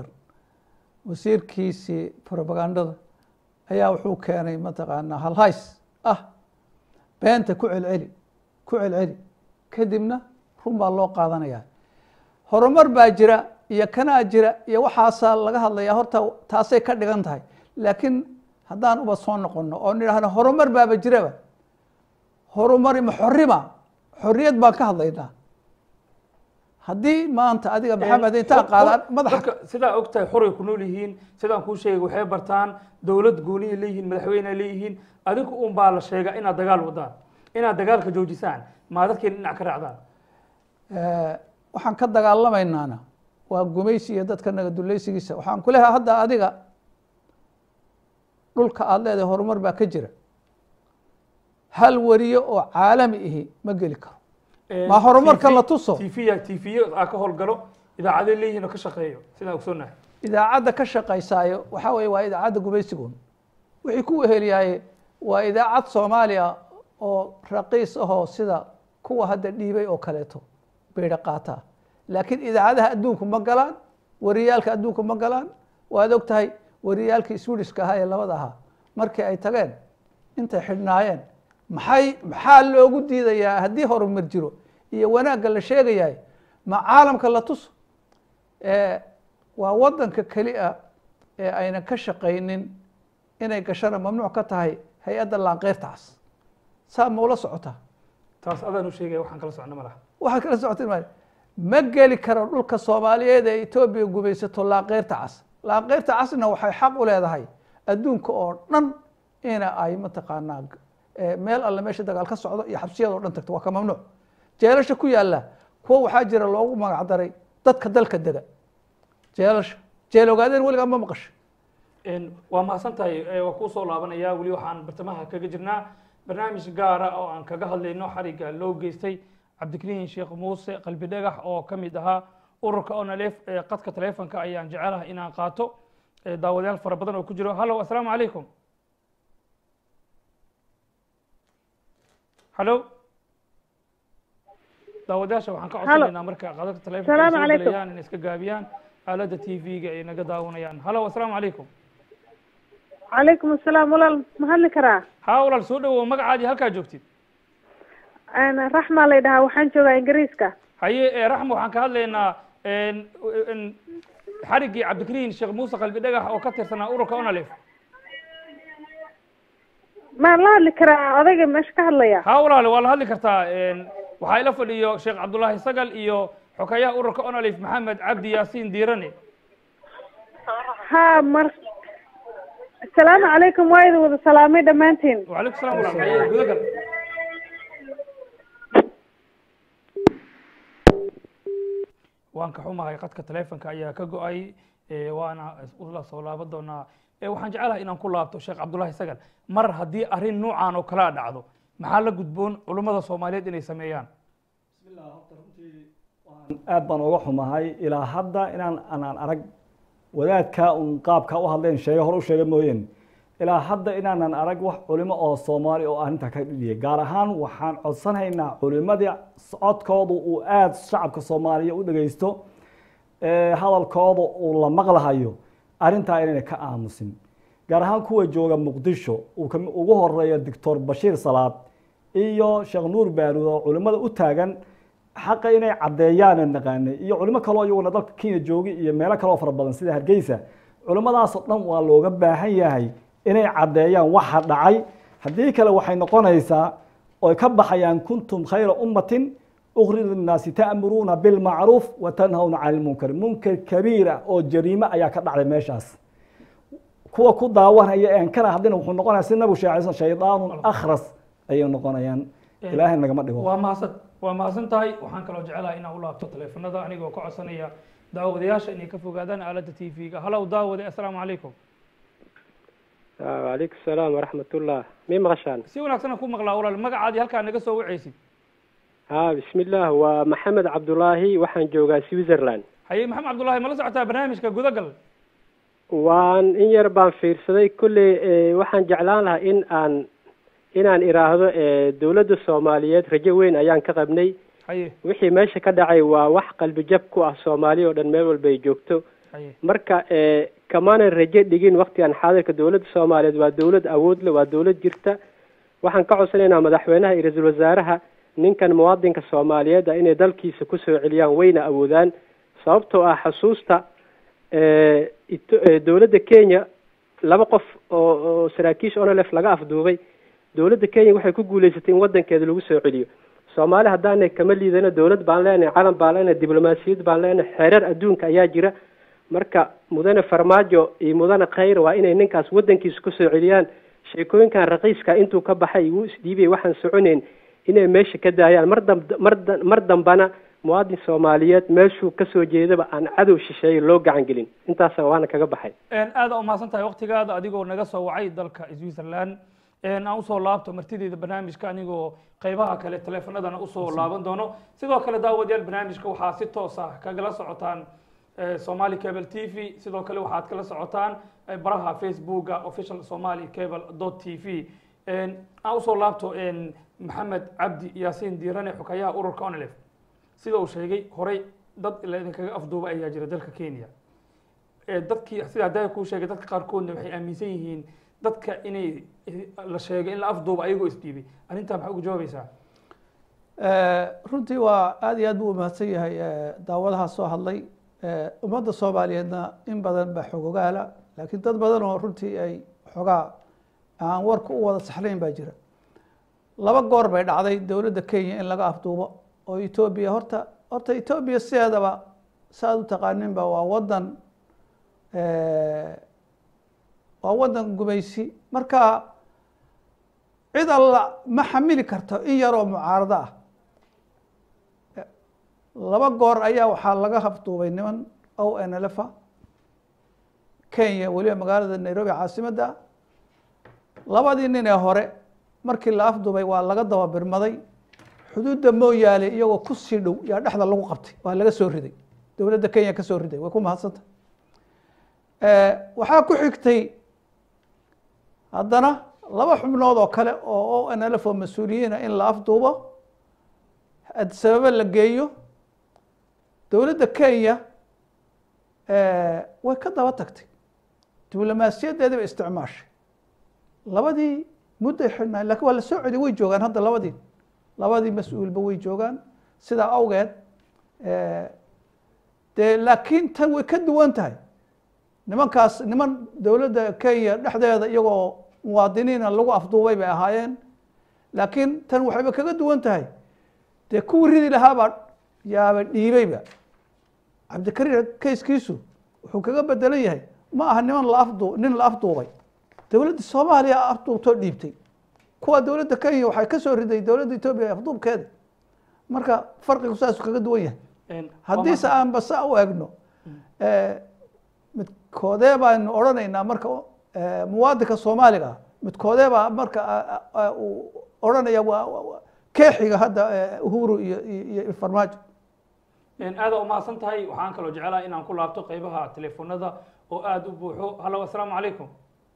Speaker 2: wasiirkiisii propagandada ayaa wuxuu keenay mataqaanaa halhays ah beenta ku celceli ku celceli kadibna run baa loo qaadanaya horumar baa jira iyo kanaa jira iyo waxaasaa laga hadlayaa horta taasay ka dhigan tahay laakiin haddaan uba soo noqono oo nidhaahno horumar baaba jiraba horumari ma xorima xorriyad baan ka hadlaynaa haddii maanta adiga maxamed intaa qaadaan madaxa
Speaker 1: dadka sidaa og tahay xoray ku nool yihiin sidaan kuu sheegay waxay bartaan dowlad gooniya leeyihiin madaxweyne leeyihiin adinku un baa la sheegaa inaad dagaal wadaan inaad dagaalka joojisaan maa dadkeena dhinac ka raacdaan
Speaker 2: Eh, waxaan ka dagaalamaynaana waa gumaysi iyo dadka naga dulaysigiisa waxaan ku leeyahay hadda adiga dhulka aada leedahay horumar baa ka jira hal wariyo oo caalami ihi ma geli karo Ma horumarka la tuso?
Speaker 1: tv tv aa ka howlgalo idaacaday leeyihiin oo ka shaqeeyo sidaan ogsoonahay
Speaker 2: idaacadda ka shaqaysaayo waxaa weeye waa idaacadda gumaysigoon wixii ku weheliyaaye waa idaacad soomaaliya oo raqiis ahoo sida kuwa hadda dhiibay oo kaleeto beydha qaataa laakiin idaacadaha adduunku ma galaan wariyaalka adduunku ma galaan waad og tahay wariyaalkii swedishka ahaa ee labada ahaa markii ay tageen intay xidhnaayeen maxay maxaa loogu diidayaa haddii horumar jiro iyo wanaagga la sheegayahay ma caalamka la tuso Eh, waa wadanka keli a ee ayna ka shaqaynin inay gashana mamnuuc ka tahay hay-adda laanqeyrta cas saa ma ula socotaa
Speaker 1: taas adaan u sheegaya waxaan kala socno ma laha
Speaker 2: waxaad kala socotay ma ma geli karo dhulka soomaaliyeed ee etoobiya gumaysato laanqeyrta cas laanqeyrta casna waxay xaq u leedahay adduunka oo dhan ina ay mataqaanaa eh, meel alle meesha dagaal ka socdo iyo xabsiyada oo dhan tagto waa ka mamnuuc jeelasha ku yaalla kuwa waxaa jira loogu magac daray dadka dalka dega jeelasha jeel ogaadeen weligaa ma maqasho
Speaker 1: Een, waa mahadsan tahay ee, waa kuu soo laabanaya weli waxaan bartamaha kaga jirnaa barnaamij gaara oo aan kaga hadlayno xariga loo geystay cabdikariin sheekh muuse qalbi dhagax oo ka mid ahaa ururka onalef ee qadka taleefonka ayaan jecelahay inaan qaato ee, daawadayaal fara badan oo ku jiro hallo assalaamu calaykum hallo daawadayaasha waxaan ka codsanaynaa marka qadadka taleefonka ay
Speaker 4: Salaamu
Speaker 1: soo
Speaker 4: calaykum.
Speaker 1: gelayaan inay iska gaabiyaan aaladda t v-ga ay naga daawanayaan hallo assalaamu calaykum
Speaker 4: calaykum asalaam walaal ma hadli karaa
Speaker 1: haa walaal soo dhawow magacaadii halkaa joogtid
Speaker 4: Een, raxmaa lay dhahaa waxaan joogaa ingiriiska
Speaker 1: haye ee, raxmo waxaan ka hadlaynaa een, een, xariggii cabdikariin sheekh muuse qalbi dhagax oo ka tirsanaa ururka onalef
Speaker 4: maan la hadli karaa odayga meesha ka hadlaya
Speaker 1: haa walaale waa la hadli kartaa een, waxaa ila fadhiyo sheekh cabdullaahi sagal iyo xokayaha ururka onalef maxamed cabdi yaasiin diirane
Speaker 4: ha mar asalaamu calaykum waa idin wada salaamay dhammaantiin
Speaker 1: wacalaykum salam walaal haye gudagal waan ka xumahay qadka taleefonka ayaa ka go-ay ee, waana ula soo laaban doonaa ee, waxaan jecelahay inaan ku laabto sheekh cabdullaahi sagal mar haddii arrin nuucan oo kalea dhacdo maxaa la gudboon culummada soomaaliyeed inay sameeyaan
Speaker 3: aad baan uga xumahay ilaa hadda inaan anaan arag wadaadka un qaabka u hadleen sheege hore u sheega mooyeen ilaa hadda inaanan arag wax culimo oo soomaali oo arrinta ka dhidhiyay gaar ahaan waxaan codsanaynaa culimadii codkoodu uu aada shacabka soomaaliya u dhegeysto ee hadalkooda uu la maqlahayo arrintaa inayna ka aamusin gaar ahaan kuwa jooga muqdisho uu kami- ugu horeeyo doctor bashiir salaad iyo sheekh nuur baaruud oo culimada u taagan xaqa inay caddeeyaan naqaanay iyo culimo kaloo iyaguna dalka kenya joogi iyo meelo kaloo fara badan sida hargeysa culimadaasoo dhan waa looga baahan yahay inay caddeeyaan waxa dhacay haddii kale waxay noqonaysaa oy ka baxayaan kuntum khayra ummatin ukhrij linnaasi ta'muruuna bilmacruuf wa tanhawna cani lmunkar munkar kabiira oo jariime ayaa ka dhacday meeshaas kuwa ku daawanaya een kana haddina wuxuu noqonaya si nabigu sheegay shaydaanun akhras ayay noqonayaan ilaahay nagama dhigo
Speaker 1: waa mahadsan waa mahadsan tahay waxaan kaloo jecelahay inaan u laabto taleefanada anigoo ka codsanaya daawadayaasha inay ka fogaadaan aaladda t v-ga halow daawade assalaamu calaykum
Speaker 5: wacalaykum salaam waraxmatullah mii maqashaan
Speaker 1: si wanaagsan ku maqlaa walaal magacaadii halkaa naga soo wacaysid
Speaker 5: ha bismillaah waa maxamed cabdulaahi waxaan joogaa switzerland
Speaker 1: haye maxamed cabdullaahi ma la socotaa barnaamijka gudagal
Speaker 5: waan in yar baan fiirsaday kolley eh, waxaan jeclaan lahaa in aan inaan iraahdo eh, dowladda soomaaliyeed rajo weyn ayaan ka qabnay
Speaker 1: haye
Speaker 5: wixii meesha ka dhacay waa wax qalbi jab ku ah soomaaliya oo dhan meel walba ay joogto
Speaker 1: haye
Speaker 5: marka eh, kamaanan rajo dhigin waktigan xaadirka dowladda soomaaliyeed waa dowlad awood leh waa dowlad jirta waxaan ka codsanaynaa madaxweynaha iyo ra-iisul wasaaraha ninkan muwaadinka soomaaliyeed ah inay dalkiisa kusoo celiyaan wayna awoodaan sababtoo ah xusuusta eh, Ito- eh, dowladda kenya laba qof oo oo saraakiisha onlf laga afduubay dowladda kenya waxay ku guuleysatay in wadankeeda lagu soo celiyo soomaali haddaanay kama liidano dowlad baan leenahay calan baan leenahay diblomaasiyad baan leenahay xeerar adduunka ayaa jira marka mudane farmaajo iyo mudane khayr waa inay ninkaas wadankiisa kusoo celiyaan sheekooyinkan raqiiska intuu ka baxay wuu isdhiibay waxaan soconeyn inay meesha ka daayaan mar dam mar da- mar dambana muwaadin soomaaliyeed meeshuu kasoo jeedaba aan cadow shisheeye loo gacan gelin intaasa waana kaga baxay
Speaker 1: aada umahadsan tahay waktigaada adigoo naga soo wacay dalka switzerland aan usoo laabto martideeda barnaamijka anigoo qeybaha kale teleefanadana usoo laaban doono sidoo kale daawadayaal barnaamijka waxaa si toos ah kagala socotaan eh, somali cable t v sidoo kale waxaad kala socotaan eh, baraha facebooka official somali cable dot t v aan usoo laabto en, maxamed cabdi yaasiin diirane xukayaha ururka onlef sida uu sheegay horey dad la idinkaga afduuba ayaa jira dalka kenya ee dadkii sida haddaa kuu sheegay dadka qaarkoodna waxay aaminsan yihiin dadka inay la sheegay in la afduuba ayagoo isdhiibay arrintaa maxaa ugu jawaabaysaa
Speaker 2: Eh, runtii waa aad iyo aad buu umahadsan yahay eh, daawadaha soo hadlay Eh, ummadda soomaaliyeedna in badan baa xogogaala laakiin dad badan oo runtii ay xogaa aan warka u wada saxnayn baa jira laba goor bay dhacday dowladda kenya in laga afduubo oo etoobiya horta horta etoobiya sideedaba saaad u taqaaninba waa wadan eh, waa wadan gumaysi marka cid alla ma xamili karto in yaroo mucaarado ah laba goor ayaa waxaa laga afduubay niman o n lf a kenya weliba magaalada nairobi caasimadda labadii nin ee hore markii la afduubay waa laga daba birmaday xuduudda mooyaale iyagoo ku sii dhow yaa dhexda lagu qabtay waa laga soo riday dowladda kenya ka soo riday way ku mahadsanta waxaa ku xigtay haddana laba xubnood oo kale oo o n lf oo mas-uuliyiina in la afduubo sababo la geeyo dowladda kenya way ka daba tagtay diblomaasiyadeediba isticmaashay labadii mudday xidhnaa lakin waa la soo celiy way joogaan hadda labadii labadii mas-uulba way joogaan sidaa awgeed dee laakiin tan way ka duwan tahay nimankaas niman dowladda kenya dhexdeeda iyagoo muwaadiniina lagu afduubay bay ahaayeen laakiin tan waxayba kaga duwan tahay dee kuwii ridi lahaabaa yaaba dhiibayba cabdikariir kayskiisu wuxuu kaga bedelan yahay ma aha niman la afdu nin la afduubay dowladda soomaaliya afduubtoo dhiibtay kuwa dowladda kenya waxay ka soo riday dowladda etoobiya afduubkeeda marka farqigu saasuu kaga duwan yahay haddiise aan basa u egno midkoodee baanu odhanaynaa marka muwaadinka soomaaliga ah midkoodee baa marka uu odhanaya waa keexiga hadda uhuru iyo iyo farmaajo
Speaker 1: aada umahadsan tahay waxaan kaloo jecelaha inaan ku laabto qeybaha teleefonada oo aada u buuxo hallo assalaamu calaykum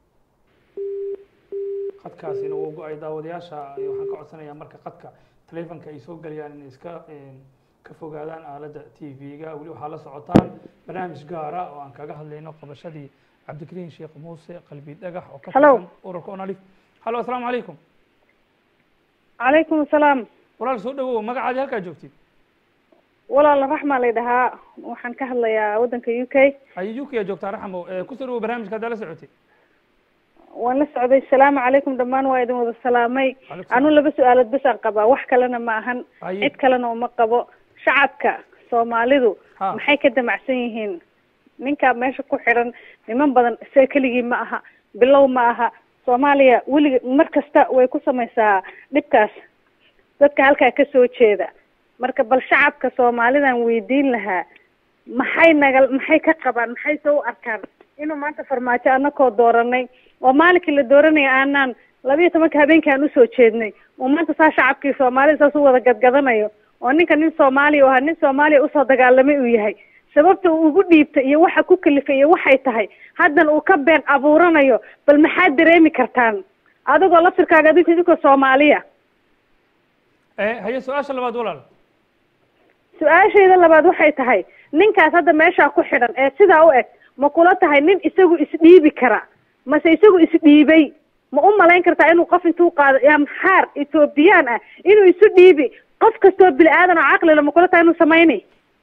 Speaker 1: qadkaasina wuu go-ay daawadayaasha waxaan ka codsanayaa marka qadka telefonka ay soo gelayaan inay iska ka fogaadaan aaladda t v-ga weli waxaa la socotaan barnaamij gaara oo aan kaga hadlayno qabashadii cabdikariin sheekh muuse qalbi dhagax oo ka
Speaker 4: Hello.
Speaker 1: tirsan ururka onalif hallo assalaamu calaykum
Speaker 4: calaykum asalaam
Speaker 1: walaal soo dhawow magacaadi halkaa joogtid
Speaker 4: walaal raxmaa lay dhahaa waxaan ka hadlayaa waddanka u k
Speaker 1: haye uk yaa joogtaa raxmo kusoo dhawow barnaamijka haddaa la socotay
Speaker 4: waan la socday salaamu calaykum dhammaan waa idin wada salaamay
Speaker 1: Calaykum
Speaker 4: anu laba su-aalood bas aan qabaa wax kalena ma ahan
Speaker 1: Haye.
Speaker 4: cid kalena uma qabo shacabka soomaalidu
Speaker 1: Ha.
Speaker 4: maxay ka damacsan yihiin ninka meesha ku xidhan niman badan isaga keligii ma aha bilow ma aha soomaaliya weliga mar kasta way ku samaysaa dhibkaas dadka halkaa ka soo jeeda marka bal shacabka soomaalidan weydiin lahaa maxay naga maxay ka qabaan maxay soo u arkaan inuu maanta farmaajo anakoo dooranay oo maalinkii la dooranaya aanaan labiyo tobanka habeenkii aan usoo jeednay oo maanta saa shacabkii soomaalida saas u wada gadgadanayo oo ninka nin soomaaliya oo ha nin soomaaliya usoo dagaalamay uu yahay sababta uu ugu dhiibtay iyo waxa ku kalifay iyo waxay tahay haddana uu ka been abuuranayo bal maxaad dareemi kartaan adigoo laftirkaaga adinka idinkoo soomaaliya
Speaker 1: haye su-aasha labaad walaal
Speaker 4: su-aashayda labaad waxay tahay ninkaas hadda meeshaa ku xidhan ee sidaa u eg ma kula tahay nin isagu isdhiibi kara mase isagu isdhiibay ma u malayn kartaa inuu qof intuu qaado amxaar etoobiyaan ah inuu isu dhiibi qof kastoo bini aadan oo caqlila ma kula tahay inuu samayni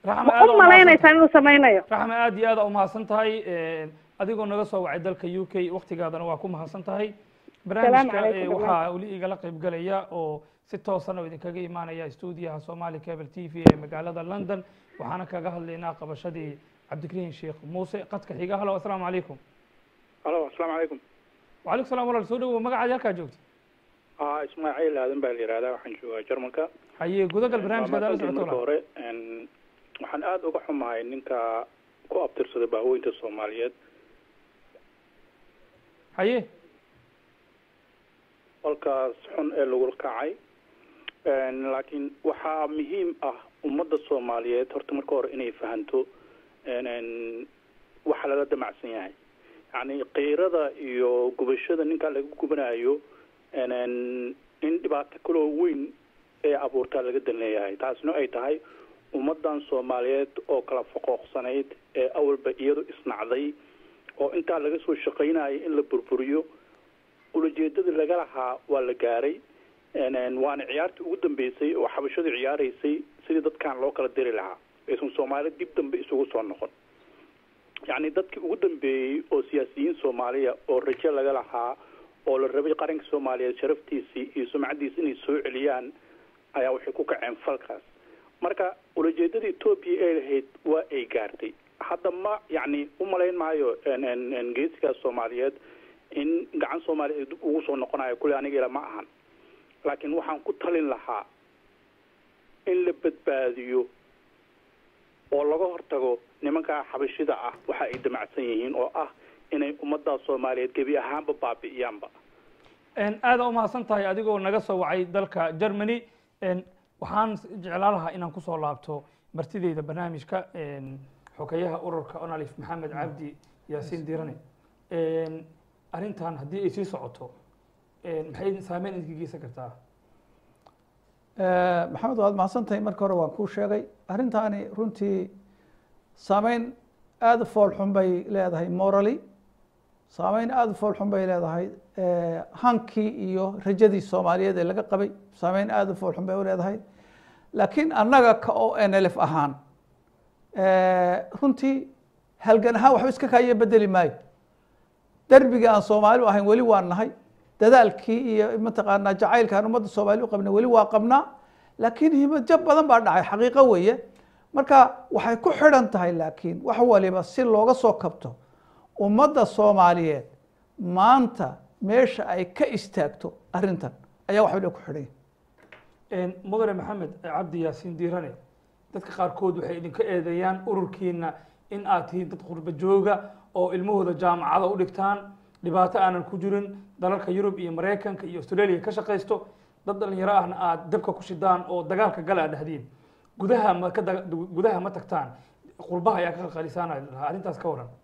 Speaker 1: raxma
Speaker 4: ma
Speaker 1: aad
Speaker 4: u malaynaysaa inuu samaynayo
Speaker 1: raxma aad iyo aad u mahadsan tahay adigoo naga soo wacay dalka u k waktigaadana waa ku mahadsan tahay barnaamijka
Speaker 4: calaykum,
Speaker 1: eh, waxaa weli igala qayb galaya oo si toosan oo idinkaga imaanaya stuudiyaha somali cable t v ee magaalada london waxaana kaga hadlaynaa qabashadii cabdikariin sheekh muuse qadka xiga halo asalaamu calaykum
Speaker 6: alo asalaamu calaykum
Speaker 1: wacalaykum salam walaal soo dhawow magacaadi halkaa joogta
Speaker 6: a ismaaciil aadan baa la yihahdaa waxaan joogaa jarmalka
Speaker 1: haye gudagal barnaamijka adaala
Speaker 6: Maamaantii
Speaker 1: socoto
Speaker 6: marka
Speaker 1: walaal
Speaker 6: hore n waxaan aada uga xumahay ninka ku abtirsaday baaweynta soomaaliyeed
Speaker 1: haye
Speaker 6: qolkaas xun ee lagu kacay N laakiin waxaa muhiim ah ummadda soomaaliyeed horta marka hore inay fahanto n waxa lala damacsan yahay yacni qiirada iyo gubashada ninkaa laga gubanayo n in dhibaato kaloo weyn ee abuurtaa laga dan leeyahay taasna ay tahay ummadan soomaaliyeed oo kala foqooqsanayd ee awalba iyadu isnacday oo intaa laga soo shaqaynayay in la burburiyo ulajeedadii laga lahaa waa la gaaray n waana ciyaartii ugu dambeysay oo xabashadu ciyaaraysay sidii dadkan loo kala diri lahaa aysan soomaali dib dambe isugu soo noqon yacni dadkii ugu dambeeyey oo siyaasiyiin soomaaliya oo rajo laga lahaa oo la rabay qaranka soomaaliyeed sharaftiisii iyo sumcaddiisi inay soo celiyaan ayaa waxay ku kaceen falkaas marka ulajeedada etoobiya ay lahayd waa ay gaartay hadda ma yacni u malayn maayo n n geesigaas soomaaliyeed in gacan soomaaliya ay dib ugu soo noqonayo kule aniga ila ma ahan laakiin waxaan ku talin lahaa in la badbaadiyo oo laga hortago nimankaa xabashida ah waxa ay damacsan yihiin oo ah inay ummaddaa soomaaliyeed gebi ahaanba baabi'iyaanba
Speaker 1: aada u mahadsan tahay adigoo naga soo wacay dalka germany waxaan jeclaan lahaa inaan kusoo laabto martideyda barnaamijka xogeyaha ururka onalif maxamed cabdi yaasiin dirane arrintan haddii ay sii socoto maxay saameyn idinka geysan kartaa
Speaker 2: maxamed waad mahadsan tahay marka hore waan kuu sheegay arrintaani runtii saameyn aada u fool xun bay leedahay morally saameyn aada u fool xun bay leedahay hankii iyo rajadii soomaaliyeed ee laga qabay saameyn aada u fool xun bay u leedahay laakiin annaga ka o n l f ahaan runtii halgan ahaan waxba iska kaayo bedeli maayo derbigii aan soomaali u ahayn weli waan nahay dadaalkii iyo mataqaanaa jacaylka aan ummadda soomaali u qabnay weli waa qabnaa laakiin himajab badan baa dhacay xaqiiqo weeye marka waxay ku xidhan tahay laakiin wax waliba si looga soo kabto ummadda soomaaliyeed maanta meesha ay ka istaagto arrintan ayaa wax waliba ku xidhan yahay
Speaker 1: mudane maxamed cabdi yaasiin diirane dadka qaarkood waxay idinka eedeeyaan ururkiina in aad tihiin dad qurba jooga oo ilmahooda jaamacada u dhigtaan dhibaato aanan ku jirin dalalka yurub iyo maraykanka iyo australia ka shaqaysto dad dhalinyaro ahna aad dabka ku shidaan oo dagaalka gala aad dhahdiin gudaha ma ka daga- gudaha ma tagtaan qurbaha ayaa ka qalqalisaana lahaa arrintaas ka waran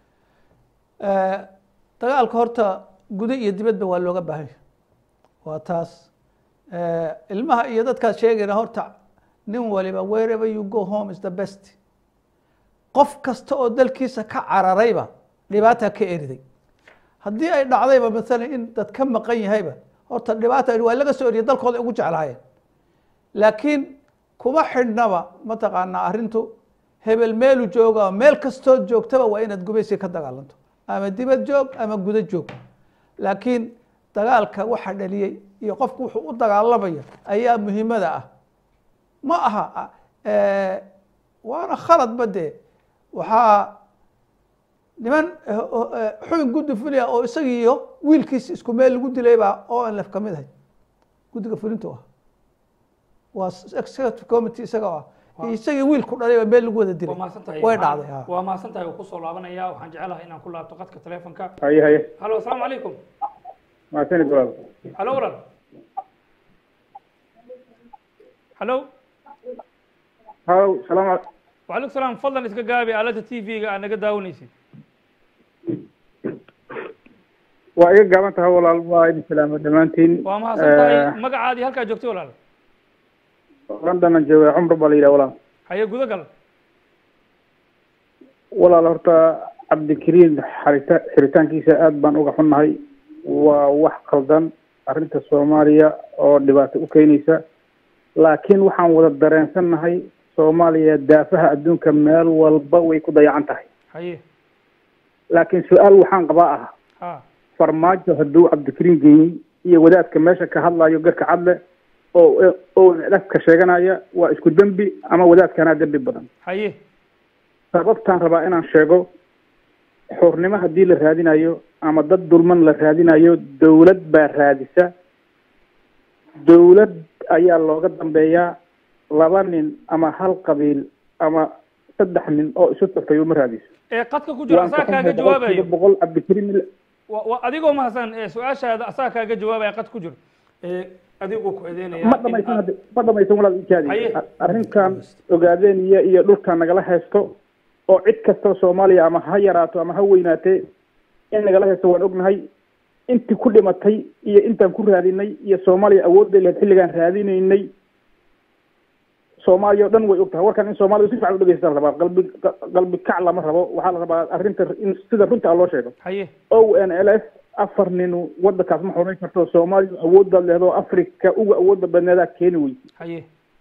Speaker 2: dagaalka horta gudo iyo dibadba waa looga baahan yahay waa taas ilmaha iyo dadkaad sheegayna horta nin waliba wherever you go home is the best qof kasta oo dalkiisa ka cararayba dhibaataa ka eriday haddii ay dhacdayba maalan in dad ka maqan yahayba horta dhibaata waa laga soo eriyay dalkooda ay ugu jeclaayeen laakiin kuma xidhnaba mataqaanaa arrintu hebel meelu jooga meel kastood joogtaba waa inaad gubaysi ka dagaalanto ama dibad joog ama gudo joog laakiin dagaalka waxa dhaliyey iyo qofku wuxuu u dagaalamaya ayaa muhiimada ah ma aha waana khaladba dee waxaa niman xubin guddi fuliya oo isagii iyo wiilkiis isku meel lagu dilay baa o n lf ka mid ahay guddiga fulintu ah waa executive committee isaga ah isagii wiilku dhalay baa meel lagu wada
Speaker 1: waa
Speaker 2: dilay
Speaker 1: mahadsan tahay
Speaker 2: way
Speaker 1: Waxaan-
Speaker 2: dhacday ha
Speaker 1: waa mahadsan tahay oo kusoo laabanaya waxaan jecelahay inaan ku laabto qadka telefonka
Speaker 6: haye haye
Speaker 1: halo asalaamu calaykum
Speaker 6: mahadsanid walaal
Speaker 1: halo walaal halo
Speaker 6: halow salaam
Speaker 1: وعليكم السلام فضلا iska gaabi aalada t v-ga aad naga daawanaysid
Speaker 6: waa iga gaaban tahay walaal waa idin salaama dhammaantiin
Speaker 1: waa mahadsan tahay magacaadii halkaa joogtay walaal
Speaker 6: london aan jooga cumar baa la yidhaha walaal
Speaker 1: haye guda gal
Speaker 6: walaal horta cabdikariim xarita xiritaankiisa aad baan uga xunnahay waa wax qaldan arrinta soomaaliya oo dhibaato u keenaysa laakiin waxaan wada dareensannahay
Speaker 7: soomaaliya daafaha adduunka meel walba way ku dayacan tahay
Speaker 1: haye
Speaker 7: laakiin su-aal waxaan qabaa ah
Speaker 1: ha
Speaker 7: farmaajo hadduu cabdikariin geeyey iyo wadaadka meesha ka hadlayo garka cadle oo oo dhafka sheeganaya waa isku dembi ama wadaadkanaa dembi badan
Speaker 1: haye
Speaker 7: sababtaan rabaa inaan sheego xornimo haddii la raadinayo ama dad dulman la raadinayo dawlad baa raadisa dawlad ayaa looga dambeeyaa laba nin ama hal qabiil ama saddex nin oo isu tagtay uma raadiso
Speaker 1: ee qadka ku jira
Speaker 7: waan ka
Speaker 1: asaga kaaga
Speaker 7: xunhay boqolkiiba
Speaker 1: jawaabayo
Speaker 7: boqol cabdikariin
Speaker 1: wa- wa- adigoo mahadsan ee su-aashaada asaga kaaga jawaabaya qad ku jiro ee adigoo ku eedeynaya
Speaker 7: ma dhamaysan hadda ma dhamaysan walaal ikaadi
Speaker 1: Haye.
Speaker 7: arrinkan ogaadeen iyo iyo dhulkan nagala haysto oo cid kastoo soomaaliya ama ha yaraato ama ha weynaatee in nagala haysto waan ognahay intii ku dhimatay iyo intaan ku raadinay iyo soomaaliya awoodda lahayd xilligaan raadinaynay soomaaliya o dhan way og tahay warkan in soomaaliya si fiican u dhegeysta la rabaa qalbi qalbi kac lama rabo waxaa la rabaa arrinta in sida runta loo sheego
Speaker 1: haye
Speaker 7: o n l f afar nin wadankaas ma xoreyn karto soomaaliya awooddaad leedo afrika uga awoodda badneedaa keeni weyse
Speaker 1: haye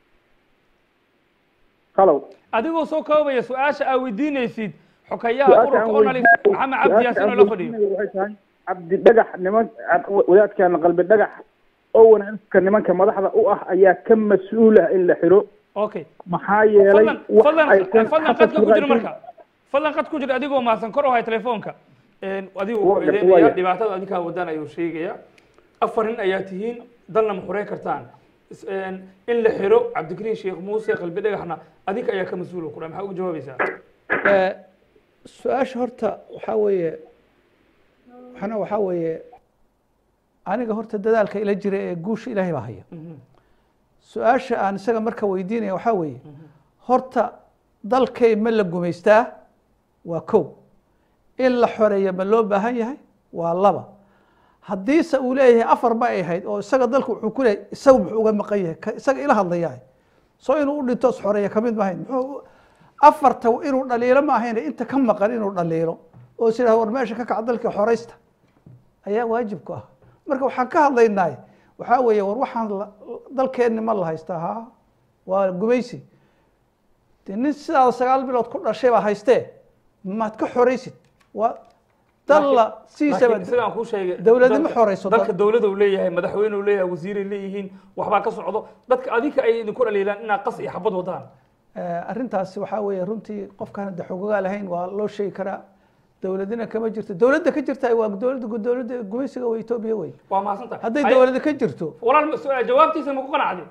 Speaker 7: halow
Speaker 1: adigoo soo koobaya su-aasha aa weydiinaysid xokayaha ururka onalif maxamed cabdi yaasin oo la fadhiyo
Speaker 7: waxay tahay cabdi dhagax niman wadaadkaana qalbi dhagax owen elfka nimanka madaxda u ah ayaa ka mas-uul ah in la xiro
Speaker 1: okay
Speaker 7: maxaa yeelay
Speaker 1: fadlan
Speaker 7: wax
Speaker 1: fadlan
Speaker 7: aysan
Speaker 1: fadlan
Speaker 7: xasad
Speaker 1: qadka ku jiro
Speaker 7: raadin-
Speaker 1: marka fadlan qad ku jira adigoo mahadsan kor u hay telefoonka adigu
Speaker 7: Waa
Speaker 1: wuxuu
Speaker 7: gartay,
Speaker 1: eedeynaya
Speaker 7: waaya.
Speaker 1: dhibaatada adinkaa wadaan ayuu sheegaya afar nin ayaa tihiin dalna ma xurey kartaan Is- een, in la xiro cabdikariin sheekh muuse qalbi dhagaxna adinka ayaa ka mas-uul ku dha maxaa uga jawaabaysaa
Speaker 2: Eh, su-aasha horta waxaa weeye waxna waxaa weeye aniga horta dadaalka ila jira ee guusha ilaahay baa haya su-aasha aan isaga marka weydiinaya waxaa weeye horta dalkay ma la gumaystaa waa kow in la xoreeya ma loo baahan yahay waa laba haddiise uu leeyahay afar ma ay ahayd oo isaga dalku wuxuu ku leeyahay isaga muxuu uga maqan yahay ka isaga ila hadlayahay soo inuu u dhinto is xoreeya kamid maahayn muxuu afarta inuu dhaliilo ma ahayn inta ka maqan inuu dhaliilo oo is yidhahdo war meesha ka kaca dalka xoreysta ayaa waajib ku ah marka waxaan ka hadlaynaay waxaa weeye war waxaan la- dalkeenni ma la haystaa ha waa gumaysi de nin sidaada sagaal bilood ku dhashay baa haystee maad ka xoreysid waa dalla siisaba
Speaker 1: laakiin sidaan kuu sheegay
Speaker 2: dawladnimo
Speaker 1: dalka-
Speaker 2: xoreyso
Speaker 1: dalka dawlada uu leeyahay madaxweyne uu leeyahay wasiiray leeyihiin waxbaa ka socdo dadka adinka ay idinku dhaliilaan inaad qas iyo xabad wadaan
Speaker 2: Eh, arrintaasi waxaa weeye runtii qofkaan de xogogaa lahayn waa loo sheegi karaa dowladina kama jirto dowladda ka jirta waa dowladda dowladda gumaysiga waa etoobiya wey
Speaker 1: waa mahadsantahay
Speaker 2: hadday
Speaker 1: Ay-
Speaker 2: dowladda ka jirto
Speaker 1: walaal ma- su- jawaabtiisa ma ku qanacday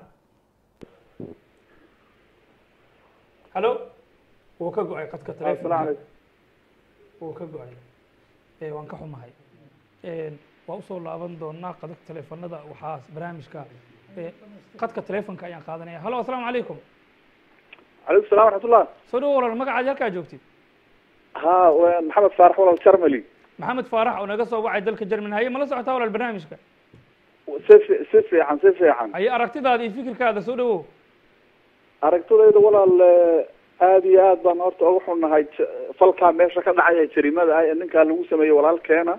Speaker 1: halo wuu ka go-ay qadka telefonka wuu ka go-ay Eh, waan ka xumahay Eh, waa usoo laaban doonaa qadka telefonada waxaa barnaamijka eh, qadka telefonka ayaan qaadanaya halo asalaamu calaykum
Speaker 8: calaykum salam waraxmatullah
Speaker 1: soo dhawo walaal magacaadi halkaa joogtid
Speaker 8: ha waa maxamed faarax walal jarmali
Speaker 1: maxamed faarax oo naga soo wacay dalka jerman haye mala socotaa walaal barnaamijka
Speaker 8: si fi- si fiican si fiican
Speaker 1: haye aragtidaada iyo fikirkaada soo dhawow
Speaker 8: aragtidayda walaal eh, aad iyo aad baan horta uga xunnahay j- falkaa meesha ka dhacaya jarimada ah ee ninkaa lagu sameeyey walaalkeena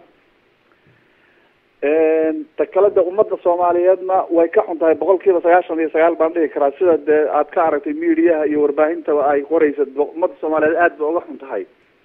Speaker 8: ta kale de ummadda soomaaliyeedna way ka xun tahay boqol kiiba sagaashan iyo sagaal baan dhihi karaa sida dee aad ka aragtay mediaha iyo warbaahintaba ay qoraysa bo- ummadda soomaaliyeed aad ba uga xun tahay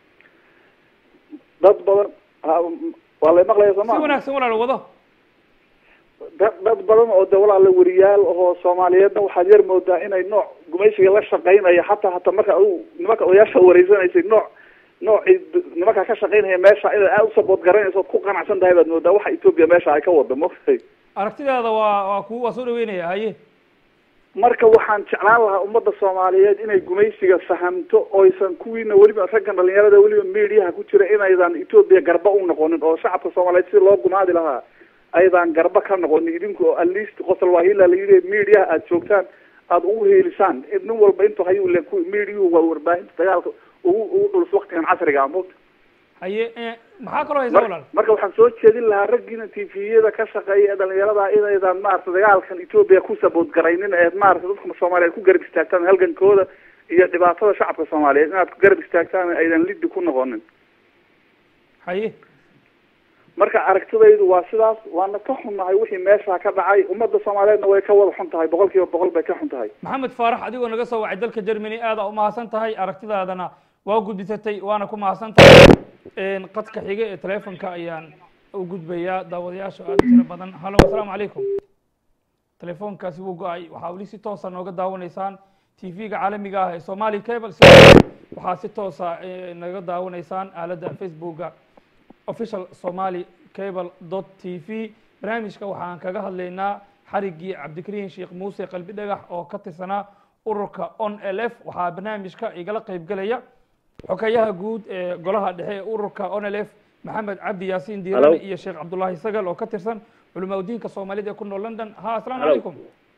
Speaker 8: dad badan ha- waa lay maqlaya soo
Speaker 1: si
Speaker 8: ma
Speaker 1: wanaagsan walaal wado
Speaker 8: dad dad badan oo de walaala weriyaal oo soomaaliyeedna waxaad yar moodaa inay nooc gumaysiga la shaqeynaya xataa hataa marka adigu nimanka odayaasha wareysanaysay nooc noocii d- nimanka ka shaqeynaya meesha inaad aad u sabood garanayso ood ku qanacsan tahay baad moodaa waxa etoobiya meesha ay ka wada maogtay
Speaker 1: aragtidaada waa waa ku waa soo dhaweynaya haye
Speaker 8: marka waxaan jeclaan lahaa ummadda soomaaliyeed inay gumaysiga fahamto oysan kuwiina weliba raggan dhalinyarada weliba mediaha ku jira inaydan etoobiya garba u noqonin oo shacabka soomaaliyeed si loo gumaadi lahaa aydan garba ka noqonin idinku oo at least qosol waahila la yidhi mediaha aada joogtaan aada ugu heelisaan nin walba intuu hayuu le ku mediahu waa warbaahinta dagaalka ugu ugu dhulus waktigan casriga ah mogta
Speaker 1: haye eh, maxaa kaloo haysa
Speaker 8: Mar-
Speaker 1: walaal
Speaker 8: marka waxaan soo jeedin lahaa raggiina tviyada ka shaqeeya ee dhalinyarada inaydan maarata dagaalkan etoobiya ku sabood garaynin ee maarata dadka soomaaliyeed ku garab istaagtaan halgankooda iyo dhibaatada shacabka soomaaliyeed inaad ku garab istaagtaan aydan liddi ku noqonin
Speaker 1: haye
Speaker 8: marka aragtidaydu waa sidaas waana ka xunnahay wixii meeshaa ka dhacay ummadda soomaaliyeedna way ka wada xun tahay boqol kiiba boqol bay ka xun tahay
Speaker 1: maxamed faarax adigoo naga soo wacay dalka germany aada u mahadsan tahay aragtidaadana waa gudbisatay waana ku mahadsan tahay qadka xiga ee telefonka ayaan u gudbayaa daawadayaasha aada u tiro badan hallo asalaamu calaykum telefoonkaasi wuu go-ay waxaa weli si toosa nooga daawanaysaan tv-ga caalamiga ah ee somali cable waxaa si toosa naga daawanaysaan aaladda facebooka official somali cable dot t v barnaamijka waxaan kaga hadlaynaa xariggii cabdikariin sheekh muuse qalbi dhagax oo ka tirsanaa ururka on l f waxaa barnaamijka igala qeyb gelaya xokayaha guud ee golaha dhexe ee ururka on l f maxamed cabdi yaasiin diirane iyo sheekh cabdullaahi sagal oo ka tirsan culamaa diinka soomaalida ee ku nool london ha asalaamu calaykum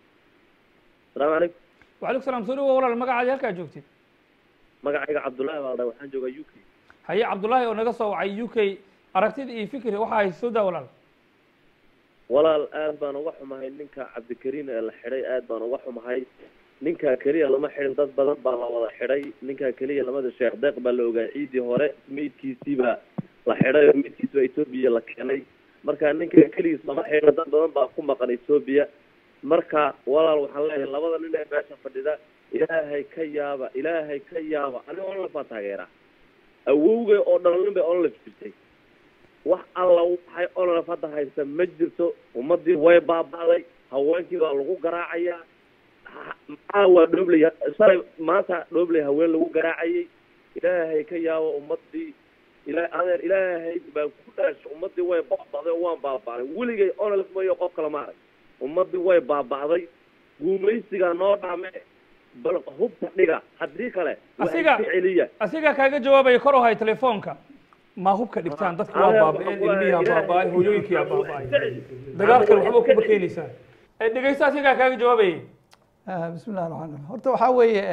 Speaker 9: asalaamu calaykum
Speaker 1: wacalaykum salam soo dhawow walaal magacaadi halkaa joogtid
Speaker 9: magacayga cabdullaahi baa dha waxaan joogaa u k
Speaker 1: haye cabdullaahi oo naga soo wacay u k aragtida iyo fikri waxa hay soo daa walaal
Speaker 9: walaal aad baan uga xumahay ninka cabdikariin ee la xidhay aad baan uga xumahay ninkaa keliya lama xidhin dad badan baa la wada xidhay ninkaa keliya lamada sheekh deeq baa la ogaa ciidii hore meydkiisiibaa la xidhay oo meydkiisi baa etoobiya la keenay marka ninka keligiis lama xidhina dad badan baa ku maqan etoobiya marka walaal waxaan leeyahay labada nin ee meesha fadhida ilaahay ka yaaba ilaahay ka yaaba aniga onlaf baa taageeraa awowgay oo dhalin bay onlaf jirtay wax alla waxay onlaf hadda haysta ma jirto ummadii way baaba'day haweenkii baa lagu garaacayaa maxaa waa dhoobley shalay maanta dhoobley haween lagu garaacayay ilaahay ka yaabo ummadii ila adeer ilaahay baan ku dhaashay ummadii way baaba'day oo waan baaba'day weligay onlaf mayo qof kale ma arag ummadii way baaba'day guumaysigaa noo dhame bal hubka dhiga haddii kale
Speaker 1: asiga
Speaker 9: celiya
Speaker 1: asiga kaaga jawaabaya kor oo hay telefoonka ma hubka dhigtaan dadka waa baaba'een ilmihiyaa baaba'ay hooyooyinkiyaa baaba'ay dagaalkan waxba ku bakeenaysaan dhegeysta asigaa kaaga jawaabayay
Speaker 2: bismi llahi raxmaan raxiim horta waxaa weeye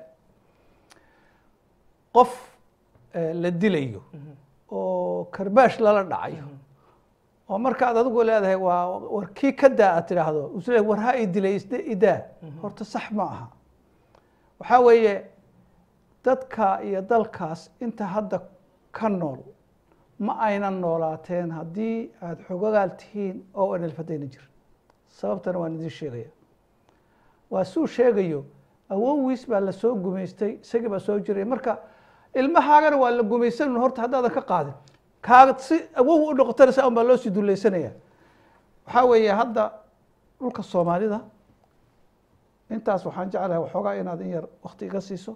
Speaker 2: qof la dilayo oo karbaash lala dhacayo oo markaad adigu leedahay waa war kii ka daa aad tidhaahdo isle war ha i dilay isde idaa horta sax ma aha waxaa weeye dadka iyo dalkaas inta hadda ka nool ma aynan noolaateen haddii aada xogagaal tihiin oo aan elfadayna jirin sababtana waan idin sheegaya waa suu sheegayo awowiis baa la soo gumaystay isagii baa soo jiray marka ilmahaagana waa la gumaysan horta haddaadan ka qaadin kaaga si awow u noqotana saa un baa loo sii dulaysanaya waxaa weeye hadda dhulka soomaalida intaas waxaan jeclahay waxoogaa inaad in yar wakti iga siiso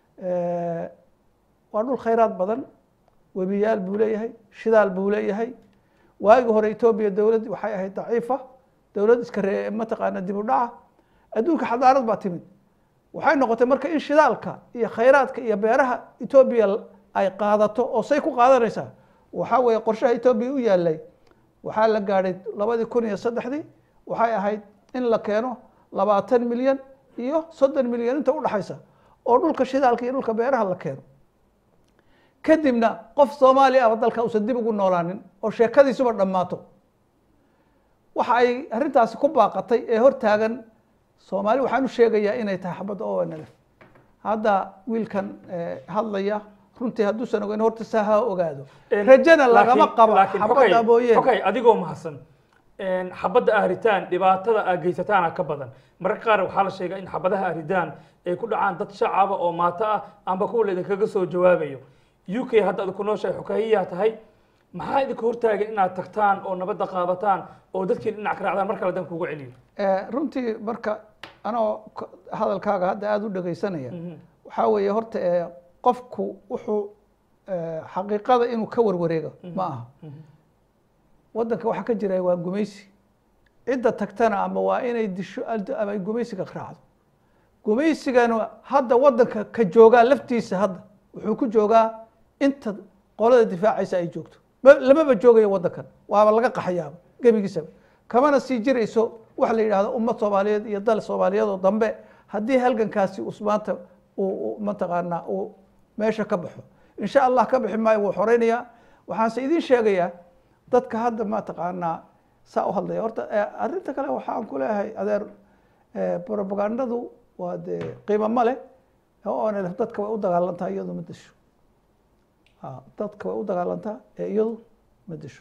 Speaker 2: waa dhul khayraad badan webiyaal buu leeyahay shidaal buu leeyahay waagii hore etoobiya dowladd waxay ahayd daciifa dowlad iska ree mataqaana dib u dhaca adduunka xadaarad baa timid waxay noqotay marka in shidaalka iyo khayraadka iyo beeraha etoobiya ay qaadato oo say ku qaadanaysaa waxaa weeye qorshaha etoobiya u yaalay waxaa la gaadhay labadii kun iyo saddexdii waxay ahayd in la keeno labaatan milyan iyo soddon milyan inta udhaxaysa oo dhulka shidaalka iyo dhulka beeraha la keeno kadibna qof soomaaliya aba dalka uusan dib ugu noolaanin oo sheekadiisuba dhammaato waxa ay arrintaasi ku baaqatay ee hortaagan soomaali waxaan u sheegayaa inay tahay xabadda o n l f hadda wiilkan hadlaya runtii hadduusan ogeyn horta saa ha ogaado rajana lagama qabo xabadda mooyeen
Speaker 1: okay adigoo mahadsan xabadda ahritaan dhibaatada aa geysataana ka badan mararka qaar waxaa la sheegaa in xabadaha ahridaan ay ku dhacaan dad shacaba oo maato ah amba kuwa laydinkaga soo jawaabayo u k hadda ad ku nooshahay xukahiyaa tahay maxaa idinka hortaagan inaad tagtaan oo nabadda qaadataan oo dadkii dhinac ka raacdaan mar kale dan kugu celiyo
Speaker 2: runtii marka anoo hadalkaaga hadda aada u dhegaysanaya waxaa weeye horta qofku wuxuu xaqiiqada inuu ka warwareego ma aha waddanka waxaa ka jira waa gumaysi cidda tagtana ama waa inay disho ama ay gumaysiga raacdo gumaysigana hadda waddanka ka joogaa laftiisa hadda wuxuu ku joogaa inta qolada difaacaysa ay joogto lamaba joogayo waddankan waaba laga qaxayaaba gebigiisaba kamana sii jirayso waxa la yidhahdo ummad soomaaliyeed iyo dal soomaaliyeed oo dambe haddii halgankaasi usmaanta uu mataqaanaa uu meesha ka baxo insha allah ka bixi maayo wuu xoreynayaa waxaanse idiin sheegayaa dadka hadda mataqaanaa saa u hadlaya horta arrinta kale waxaan ku leeyahay adeer propagandadu waa dee qiimo ma leh oo nlf dadka way u dagaalantaa iyadu ma disho dadka way u dagaalantaa ee iyadu ma disho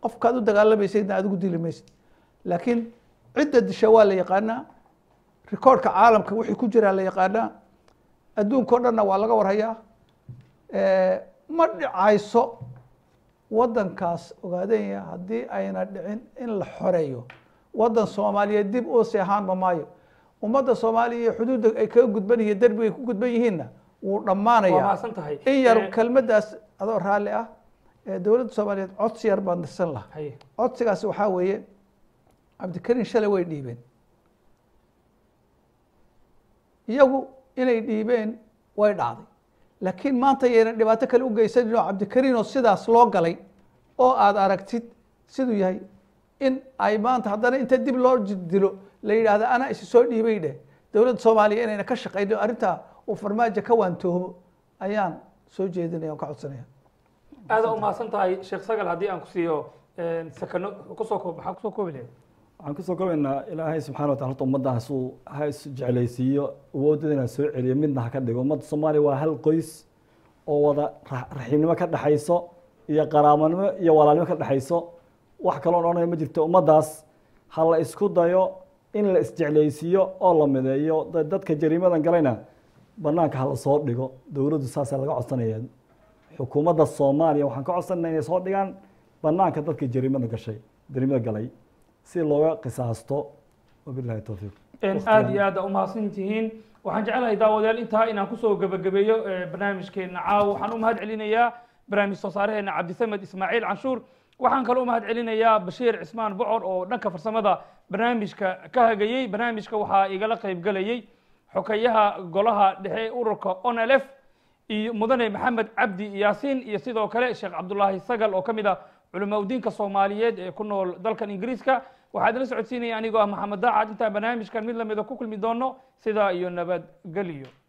Speaker 2: qofkaad u dagaalamaysaydna adigu dili maysid laakiin cidda disha waa la yaqaanaa rikoorka caalamka wixii ku jiraa la yaqaanaa adduunka o dhanna waa laga warhayaa ma dhicayso waddankaas ogaadanya haddii ayna dhicin in la xoreeyo waddan soomaaliyeed dib uusi ahaanba maayo ummadda soomaaliya iyo xuduudda ay kaga gudban yihiin derbiga ay ku gudban yihiinna wuu
Speaker 1: waa
Speaker 2: dhammaanaya
Speaker 1: mahadsan tahay
Speaker 2: in yar
Speaker 1: Eh,
Speaker 2: kelmaddaas adoo raalli ah ee dowladda soomaaliyeed codsi yar baan dirsan lahaa
Speaker 1: haye
Speaker 2: codsigaasi waxaa weeye cabdikariin shalay way dhiibeen iyagu inay dhiibeen way dhacday laakiin maanta yayna dhibaato kale u geysanin oo cabdikariin oo sidaas loo galay oo aad aragtid siduu yahay in ay maanta haddana inta dib loo ji- dilo la yidhaahda anaa isi soo dhiibay dheh dowladda soomaaliya inayna ka shaqaynin arrintaa uu farmaajo ka waantoomo ayaan soo jeedinaya on ka codsanaya
Speaker 1: aada u mahadsan tahay sheekh sagal haddii aan ku siiyo sakano kusoo koob maxaa kusoo koobi lahayd
Speaker 3: waxaan kusoo kobaynaa ilaahay subxana wa tacala horta ummaddaas uu ha is jeclaysiiyo awoodooda inaan soo celiyo midna ha ka dhigo ummadda soomaaliya waa hal qoys oo wada ra- raxiimnimo ka dhexayso iyo qaraabanimo iyo walaalnimo ka dhexayso wax kaloon odhanaya ma jirto ummaddaas ha la isku dayo in la isjeclaysiiyo oo la mideeyo da- dadka jariimadan galayna banaanka ha la soo dhigo dowladdu saasaa laga codsanaya xukuumadda soomaaliya waxaan ka codsanayna inay soo dhigaan banaanka dadka jariimada gashay jariimada galay si looga qisaasto wabilahi towfiiq
Speaker 1: aada iyo aad u mahadsan tihiin waxaan jecelahay daawadayaal intaa inaan kusoo gebagabeeyo eh, barnaamijkeena caawa waxaan u mahad celinayaa barnaamij soo saareheena cabdisamed ismaaciil canshuur waxaan kaloo u mahad celinayaa bashiir cismaan bocor oo dhanka farsamada barnaamijka ka hagayey barnaamijka waxaa igala qaybgalayey xokayaha golaha dhexe ururka onlf iyo mudane maxamed cabdi yaasiin iyo sidoo kale sheekh cabdulaahi sagal oo ka mid ah culamaa udiinka soomaaliyeed ee ku nool dalkan ingiriiska waxaad la socodsiinaya anigoo ah maxamed daacad intaan barnaamijkan mid lamida ku kulmi doono sidaa iyo nabadgelyo